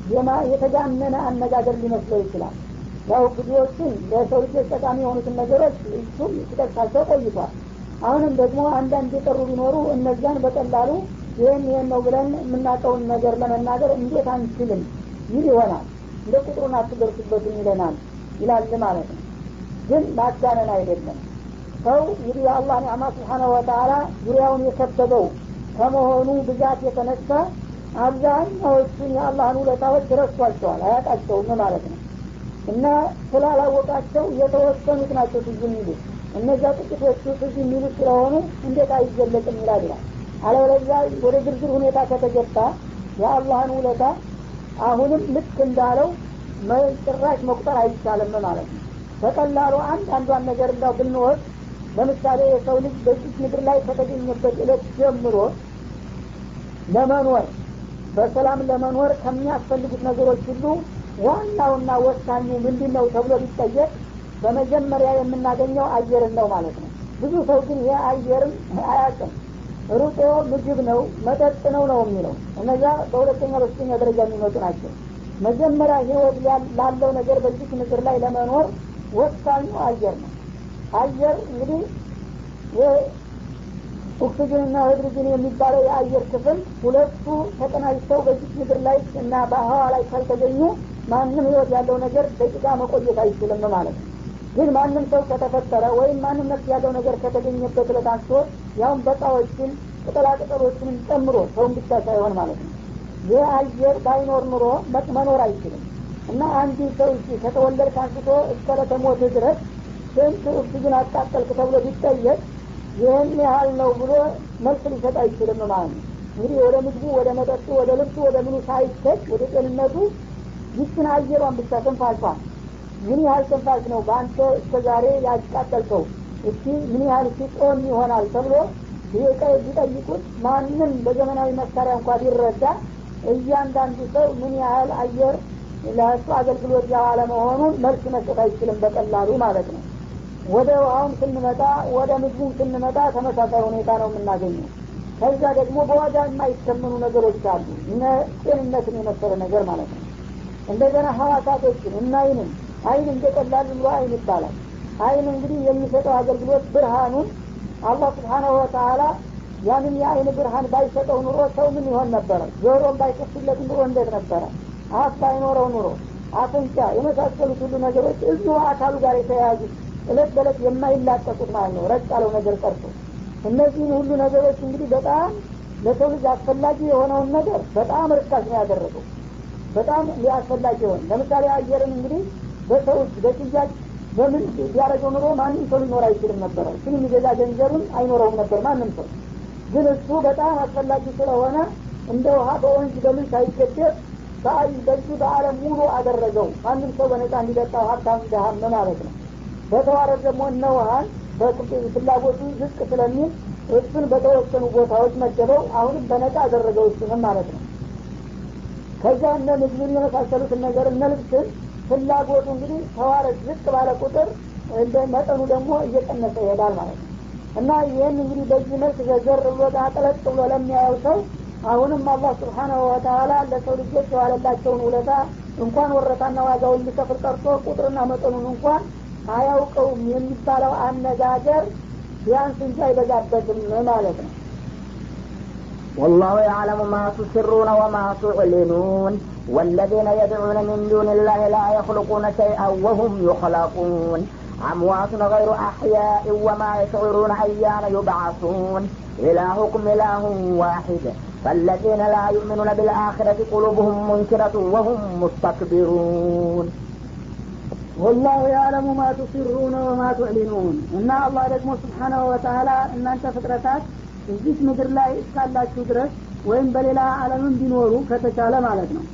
የተጋነነ አነጋገር ሊመስለው ይችላል ያው ብዙዎችን ለሰው ልጆች ጠቃሚ የሆኑትን ነገሮች እሱም ሲጠቅሳቸው ቆይቷል አሁንም ደግሞ አንዳንድ የቀሩ ቢኖሩ እነዚያን በቀላሉ ይህን ይህን ነው ብለን የምናውቀውን ነገር ለመናገር እንዴት አንችልም ይል ይሆናል እንደ ቁጥሩን አትደርሱበትም ይለናል ይላል ማለት ነው ግን ማጋነን አይደለም ሰው እንግዲህ የአላህ ኒዕማ ስብሓነ ወተላ ዙሪያውን የከበበው ከመሆኑ ብዛት የተነሳ አብዛኛዎቹን የአላህን ውለታዎች ረስቷቸዋል አያውቃቸውም ማለት ነው እና ስላላወቃቸው የተወሰኑት ናቸው ትዝ የሚሉት እነዚያ ጥቂቶቹ ትዝ የሚሉት ስለሆኑ እንዴት አይገለጽም ይላል ይላል አለበለዚያ ወደ ዝርዝር ሁኔታ ከተገባ የአላህን ውለታ አሁንም ልክ እንዳለው ጭራሽ መቁጠር አይቻልም ማለት ነው በቀላሉ አንድ አንዷን ነገር እንዳው ብንወስድ ለምሳሌ የሰው ልጅ በዚህ ምድር ላይ ከተገኘበት እለት ጀምሮ ለመኖር በሰላም ለመኖር ከሚያስፈልጉት ነገሮች ሁሉ ዋናውና ወሳኙ ምንድን ነው ተብሎ ቢጠየቅ በመጀመሪያ የምናገኘው አየርን ነው ማለት ነው ብዙ ሰው ግን ይህ አየርን አያውቅም ሩጦ ምግብ ነው መጠጥ ነው ነው የሚለው እነዚያ በሁለተኛ በሶስተኛ ደረጃ የሚመጡ ናቸው መጀመሪያ ህይወት ላለው ነገር በዚህ ምድር ላይ ለመኖር ወሳኙ አየር ነው አየር እንግዲህ ኦክሲጅንና ሃይድሮጅን የሚባለው የአየር ክፍል ሁለቱ ተቀናጅተው በዚህ ምድር ላይ እና በህዋ ላይ ካልተገኙ ማንም ህይወት ያለው ነገር ደቂቃ መቆየት አይችልም ማለት ነው ግን ማንም ሰው ከተፈጠረ ወይም ማንም ነፍስ ያለው ነገር ከተገኘበት ዕለት አንስቶ ያውም በቃዎችን ቅጠላቅጠሎችንም ጨምሮ ሰውን ብቻ ሳይሆን ማለት ነው ይህ አየር ባይኖር ኑሮ መኖር አይችልም እና አንድ ሰው እሺ ከተወለድክ አንስቶ እስከ ለተሞት ድረስ ስንት ኦክሲጅን አቃጠልክ ተብሎ ቢጠየቅ ይህን ያህል ነው ብሎ መልስ ሊሰጥ አይችልም ማለት ነው እንግዲህ ወደ ምግቡ ወደ መጠጡ ወደ ልብሱ ወደ ምኑ ሳይሰጥ ወደ ጤንነቱ ይችን አየሯን ብቻ ትንፋሿን ምን ያህል ትንፋሽ ነው በአንተ እስከ ዛሬ ያቃጠልከው እስቲ ምን ያህል ሲጦን ይሆናል ተብሎ ቢጠይቁት ማንም በዘመናዊ መሳሪያ እንኳ ቢረዳ እያንዳንዱ ሰው ምን ያህል አየር ለእሱ አገልግሎት ያዋለ መሆኑን መልስ መስጠት አይችልም በቀላሉ ማለት ነው ወደ ውሃውም ስንመጣ ወደ ምግቡም ስንመጣ ተመሳሳይ ሁኔታ ነው የምናገኘው ከዛ ደግሞ በዋጋ የማይተመኑ ነገሮች አሉ እነ ጤንነትን የመሰለ ነገር ማለት ነው እንደገና ሀዋሳቶችን እና አይንን አይን እንደቀላል ብሎ አይን ይባላል አይን እንግዲህ የሚሰጠው አገልግሎት ብርሃኑን አላህ ስብሓናሁ ወተአላ ያንን የአይን ብርሃን ባይሰጠው ኑሮ ሰው ምን ይሆን ነበረ ጆሮም ባይከፍትለት ኑሮ እንዴት ነበረ አፍ ባይኖረው ኑሮ አፍንጫ የመሳሰሉት ሁሉ ነገሮች እዚሁ አካሉ ጋር የተያያዙ እለት በእለት የማይላቀቁት ማለት ነው ረጭ ያለው ነገር ቀርቶ እነዚህን ሁሉ ነገሮች እንግዲህ በጣም ለሰው ልጅ አስፈላጊ የሆነውን ነገር በጣም ርካሽ ነው ያደረገው በጣም ሊያስፈላጊ የሆነ ለምሳሌ አየርን እንግዲህ በሰዎች በሽያጭ በምን ቢያደረገው ኑሮ ማንም ሰው ሊኖር አይችልም ነበረ እሱን የሚገዛ ገንዘብም አይኖረውም ነበር ማንም ሰው ግን እሱ በጣም አስፈላጊ ስለሆነ እንደ ውሃ በወንዝ በምን ሳይገደብ በአይ በዚህ በአለም ሙሉ አደረገው ማንም ሰው በነጻ እንዲጠጣው ሀብታም ደሃም ማለት ነው በተዋረድ ደግሞ እነ ውሃን ፍላጎቱ ዝቅ ስለሚል እሱን በተወሰኑ ቦታዎች መደበው አሁንም በነጻ አደረገው እሱንም ማለት ነው ከዛ እነ ምግብን የመሳሰሉትን ነገር እነ ልብስን ፍላጎቱ እንግዲህ ተዋረድ ዝቅ ባለ ቁጥር እንደ መጠኑ ደግሞ እየቀነሰ ይሄዳል ማለት ነው እና ይህን እንግዲህ በዚህ መልክ ዘዘር ብሎ ጠለቅ ብሎ ለሚያየው ሰው አሁንም አላህ ስብሓናሁ ወተላ ለሰው ልጆች የዋለላቸውን ውለታ እንኳን ወረታና ዋጋውን ሊከፍል ቀርቶ ቁጥርና መጠኑን እንኳን አያውቀውም የሚባለው አነጋገር ቢያንስ እንጂ አይበዛበትም ማለት ነው والله يعلم ما تسرون وما تعلنون والذين يدعون من دون الله لا يخلقون شيئا وهم يخلقون أموات غير أحياء وما يشعرون أيان يبعثون إلهكم إله واحد فالذين لا يؤمنون بالآخرة قلوبهم منكرة وهم مستكبرون ወላሁ ያዕለሙ ማ ቱሲሩነ ወማ ቱዕሊኑን እና አላህ ደግሞ ስብሓናሁ ወተላ እናንተ ፍጥረታት እዚች ምድር ላይ እስካላችሁ ድረስ ወይም በሌላ አለምም ቢኖሩ ከተቻለ ማለት ነው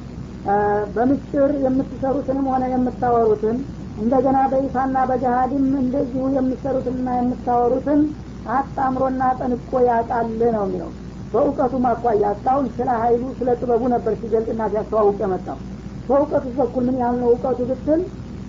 በምስጢር የምትሰሩትንም ሆነ የምታወሩትን እንደገና በይፋና በገሃድም እንደዚሁ የምትሰሩትንና የምታወሩትን አጣምሮና ጠንቆ ያውቃል ነው የሚለው በእውቀቱ ማኳያ እስካሁን ስለ ሀይሉ ስለ ጥበቡ ነበር ሲገልጥና ሲያስተዋውቅ የመጣው በእውቀቱ በኩል ምን ያህል ነው እውቀቱ ብትል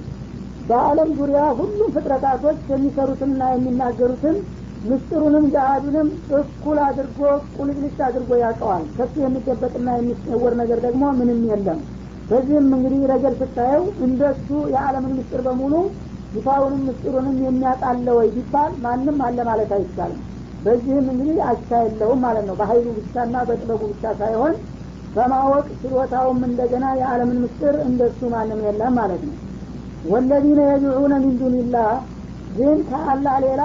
በአለም ዙሪያ ሁሉም ፍጥረታቶች የሚሰሩትንና የሚናገሩትን ምስጢሩንም ገሃዱንም እኩል አድርጎ ቁልጭልጭ አድርጎ ያውቀዋል ከሱ የሚደበቅና የሚሰወር ነገር ደግሞ ምንም የለም በዚህም እንግዲህ ረገድ ስታየው እንደሱ የዓለምን ምስጢር በሙሉ ይፋውንም ምስጢሩንም የሚያጣለ ወይ ቢባል ማንም አለ ማለት አይቻልም በዚህም እንግዲህ አቻ የለውም ማለት ነው በሀይሉ ብቻና በጥበቡ ብቻ ሳይሆን በማወቅ ችሎታውም እንደገና የዓለምን ምስጢር እንደሱ ማንም የለም ማለት ነው ወለዚነ የድዑነ ሚን ዱንላህ ግን ከአላህ ሌላ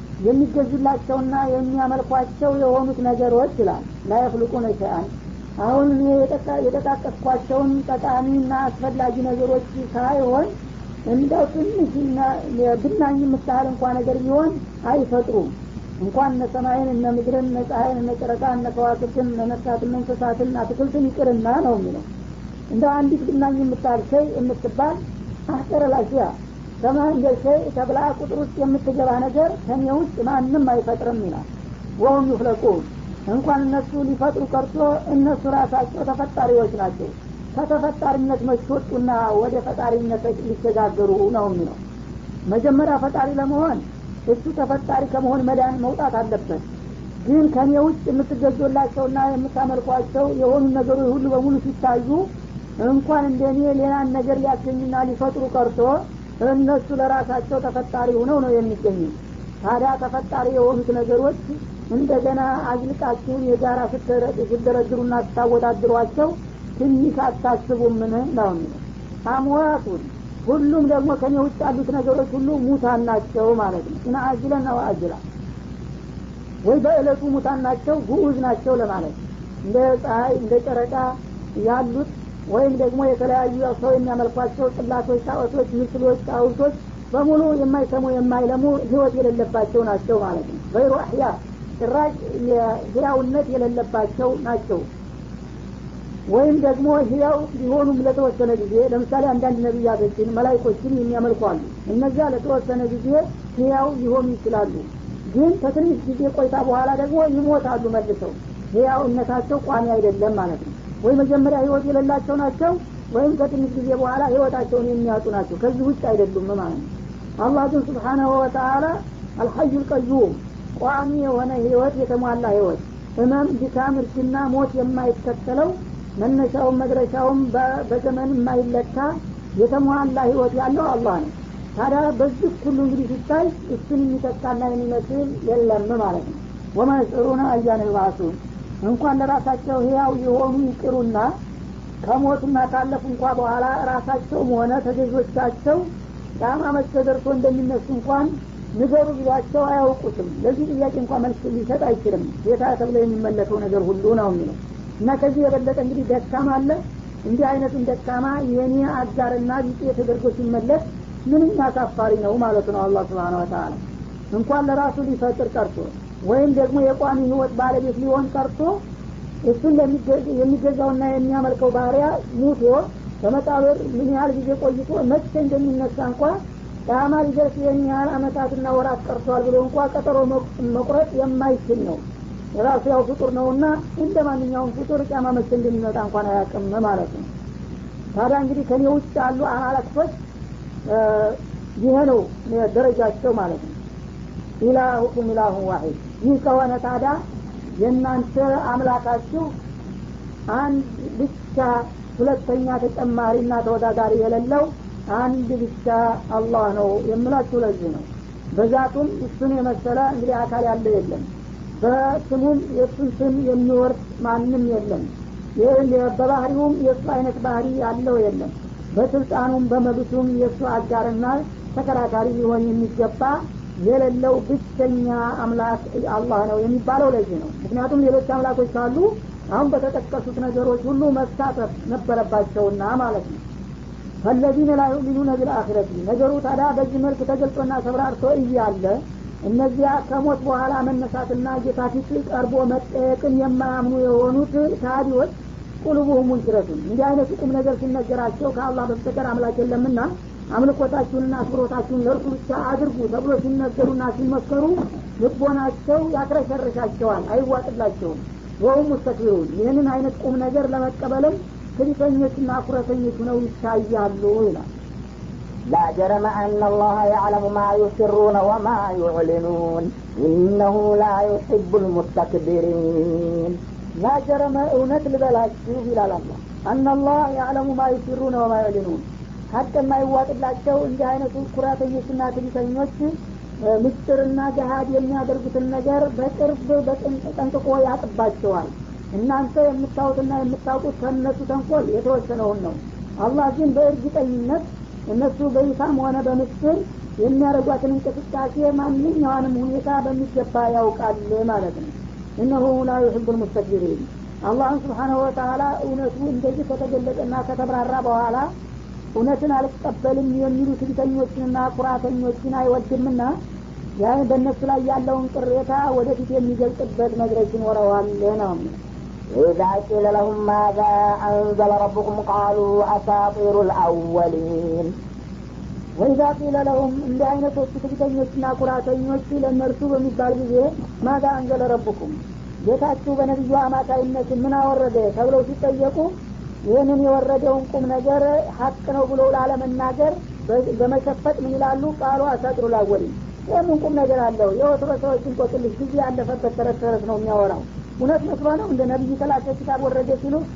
የሚገዙላቸውና የሚያመልኳቸው የሆኑት ነገሮች ይላል ላየፍልቁነ ሸአን አሁን እኔ የጠቃቀስኳቸውን ጠቃሚና አስፈላጊ ነገሮች ሳይሆን እንደው ትንሽ ብናኝ የምታህል እንኳ ነገር ቢሆን አይፈጥሩም እንኳን እነ ሰማይን እነ ምድርን እነ ፀሐይን እነ ጨረቃ እነ ከዋክብትን እነ ነፍሳትን እንስሳትን አትክልትን ይቅርና ነው የሚለው እንደ አንዲት ብናኝ የምታህል ሸይ የምትባል አህቀረላሽያ ከማ እንደ ሸይ ተብላ ቁጥር ውስጥ የምትገባ ነገር ከኔ ውስጥ ማንም አይፈጥርም ይላል ወሁም ዩፍለቁን እንኳን እነሱ ሊፈጥሩ ቀርቶ እነሱ ራሳቸው ተፈጣሪዎች ናቸው ከተፈጣሪነት መሽወጡና ወደ ፈጣሪነት ሊሸጋገሩ ነው የሚለው መጀመሪያ ፈጣሪ ለመሆን እሱ ተፈጣሪ ከመሆን መዳን መውጣት አለበት ግን ከኔ ውጭ የምትገዙላቸውና የምታመልኳቸው የሆኑ ነገሮች ሁሉ በሙሉ ሲታዩ እንኳን እንደ እኔ ሌላን ነገር ሊያገኙና ሊፈጥሩ ቀርቶ እነሱ ለራሳቸው ተፈጣሪ ሆነው ነው የሚገኙ ታዲያ ተፈጣሪ የሆኑት ነገሮች እንደገና አዝልቃችሁን የጋራ ስትደረድሩና ስታወዳድሯቸው ትንሽ አታስቡምን ነው የሚለው አምዋቱን ሁሉም ደግሞ ከኔ ውጭ ያሉት ነገሮች ሁሉ ሙታን ናቸው ማለት ነው እና አጅለን ነው አጅላ ወይ በእለቱ ሙታን ናቸው ጉዑዝ ናቸው ለማለት እንደ ፀሐይ እንደ ጨረቃ ያሉት ወይም ደግሞ የተለያዩ ሰው የሚያመልኳቸው ጥላቶች ጣዖቶች ምስሎች ጣውቶች በሙሉ የማይሰሙ የማይለሙ ህይወት የሌለባቸው ናቸው ማለት ነው ገይሩ አህያ ጭራሽ ህያውነት የሌለባቸው ናቸው ወይም ደግሞ ህያው ሊሆኑም ለተወሰነ ጊዜ ለምሳሌ አንዳንድ ነቢያቶችን መላይኮችን የሚያመልኩ አሉ እነዚያ ለተወሰነ ጊዜ ህያው ሊሆኑ ይችላሉ ግን ከትንሽ ጊዜ ቆይታ በኋላ ደግሞ ይሞታሉ መልሰው ህያውነታቸው ቋሚ አይደለም ማለት ነው ወይ መጀመሪያ ህይወት የሌላቸው ናቸው ወይም ከትንሽ ጊዜ በኋላ ህይወታቸውን የሚያጡ ናቸው ከዚህ ውጭ አይደሉም ማለት ነው አላህ ግን ስብሓናሁ ወተአላ አልሐዩ ልቀዩም ቋሚ የሆነ ህይወት የተሟላ ህይወት ህመም ድካም እርጅና ሞት የማይከተለው መነሻውም መድረሻውም በዘመን የማይለካ የተሟላ ህይወት ያለው አላህ ነው ታዲያ በዚህ ሁሉ እንግዲህ ሲታይ እሱን የሚተካና የሚመስል የለም ማለት ነው ወማ የሽዑሩነ አያን ይባሱን እንኳን ለራሳቸው ህያው የሆኑ ይቅሩና ከሞቱና ካለፉ እንኳ በኋላ ራሳቸውም ሆነ ተገዦቻቸው ቂያማ መቼ ደርሶ እንደሚነሱ እንኳን ንገሩ ቢሏቸው አያውቁትም ለዚህ ጥያቄ እንኳ መልስ ሊሰጥ አይችልም ጌታ ተብሎ የሚመለከው ነገር ሁሉ ነው የሚለው እና ከዚህ የበለጠ እንግዲህ ደካማ አለ እንዲህ አይነቱን ደካማ የኔ አጋርና ቢጤ ተደርጎ ሲመለስ ምንኛ አሳፋሪ ነው ማለቱ ነው አላህ ስብሓን ወተላ እንኳን ለራሱ ሊፈጥር ቀርቶ ወይም ደግሞ የቋሚ ህይወት ባለቤት ሊሆን ቀርቶ እሱን የሚገዛውና የሚያመልከው ባህሪያ ሙቶ በመቃብር ምን ያህል ጊዜ ቆይቶ መቼ እንደሚነሳ እንኳ ቂያማ ሊደርስ ይህን ያህል አመታትና ወራት ቀርቷል ብሎ እንኳ ቀጠሮ መቁረጥ የማይችል ነው ራሱ ያው ፍጡር ነውና እንደ ማንኛውም ፍጡር ቂያማ መቼ እንደሚመጣ እንኳን አያውቅም ማለት ነው ታዲያ እንግዲህ ከኔ ውጭ ያሉ አማላክቶች ይሄ ነው ደረጃቸው ማለት ነው ኢላሁኩም ኢላሁ ዋሂድ ይህ ከሆነ ታዲያ የእናንተ አምላካችሁ አንድ ብቻ ሁለተኛ ተጨማሪና ተወዳዳሪ የሌለው አንድ ብቻ አላህ ነው የምላችሁ ለዚህ ነው በዛቱም እሱን የመሰለ እንግዲህ አካል ያለ የለም በስሙም የእሱን ስም የሚወርድ ማንም የለም በባህሪውም የእሱ አይነት ባህሪ ያለው የለም በስልጣኑም በመብቱም የእሱ አጋርና ተከራካሪ ሊሆን የሚገባ የሌለው ብቸኛ አምላክ አላህ ነው የሚባለው ለዚህ ነው ምክንያቱም ሌሎች አምላኮች ካሉ አሁን በተጠቀሱት ነገሮች ሁሉ መሳተፍ ነበረባቸውና ማለት ነው ፈለዚነ ላ ዩሚኑነ ቢልአክረቲ ነገሩ ታዲያ በዚህ መልክ ተገልጾና ተብራርቶ እያለ እነዚያ ከሞት በኋላ መነሳትና ጌታ ፊት ቀርቦ መጠየቅን የማያምኑ የሆኑት ታዲዎች ቁልቡሁም ሙንክረቱን እንዲህ አይነቱ ቁም ነገር ሲነገራቸው ከአላህ በስተቀር አምላክ የለምና አምልኮታችሁንና አክብሮታችሁን ለእርሱ ብቻ አድርጉ ተብሎ ሲነገሩና ሲመከሩ ልቦናቸው ያክረሸርሻቸዋል አይዋጥላቸውም ወሁም ሙስተክቢሩን ይህንን አይነት ቁም ነገር ለመቀበልም ትዕቢተኞችና ኩረተኞች ነው ይታያሉ ይላል لا جرم أن الله يعلم ما يسرون وما يعلنون إنه لا يحب المستكبرين لا جرم እውነት ልበላችሁ ይላል አላ አናላህ ያዕለሙ ማ ዩሲሩነ ወማ ዩዕሊኑን ሀቅ የማይዋጥላቸው እንዲህ አይነቱ ኩራተኞችና ትዕቢተኞች ምስጢርና ገሀድ የሚያደርጉትን ነገር በቅርብ ጠንቅቆ ያጥባቸዋል እናንተ የምታዩትና የምታውቁት ከእነሱ ተንኮል የተወሰነውን ነው አላህ ግን በእርግጠኝነት እነሱ በይፋም ሆነ በምስጢር የሚያደርጓትን እንቅስቃሴ ማንኛውንም ሁኔታ በሚገባ ያውቃል ማለት ነው እነሁ ላ ዩሕቡ ልሙስተክቢሪን አላህን ስብሓናሁ ወተላ እውነቱ እንደዚህ ከተገለጠና ከተብራራ በኋላ እውነትን አልቀበልም የሚሉ ትዕቢተኞችንና ኩራተኞችን አይወድምና ያን በእነሱ ላይ ያለውን ቅሬታ ወደፊት የሚገልጽበት መድረክ ይኖረዋል ነው إذا قيل لهم ماذا أنزل ربكم قالوا أساطير الأولين ወይዛ ቂለ ለሁም እንዲህ አይነቶቹ ትዕቢተኞችና ኩራተኞች ለእነርሱ በሚባል ጊዜ ማዛ አንዘለ ረቡኩም ጌታችሁ በነቢዩ አማካይነት ምን አወረደ ተብለው ሲጠየቁ ይህንን የወረደውን ቁም ነገር ሀቅ ነው ብለው ላለመናገር በመሸፈጥ ምን ይላሉ ቃሉ አሳጥሩ ላወሊ ይህምን ቁም ነገር አለው የወትሮ ሰዎችን ቆጥልሽ ጊዜ ያለፈበት ተረት ተረት ነው የሚያወራው እውነት መስሎ ነው እንደ ነቢይ ተላከ ኪታብ ወረደ ሲሉ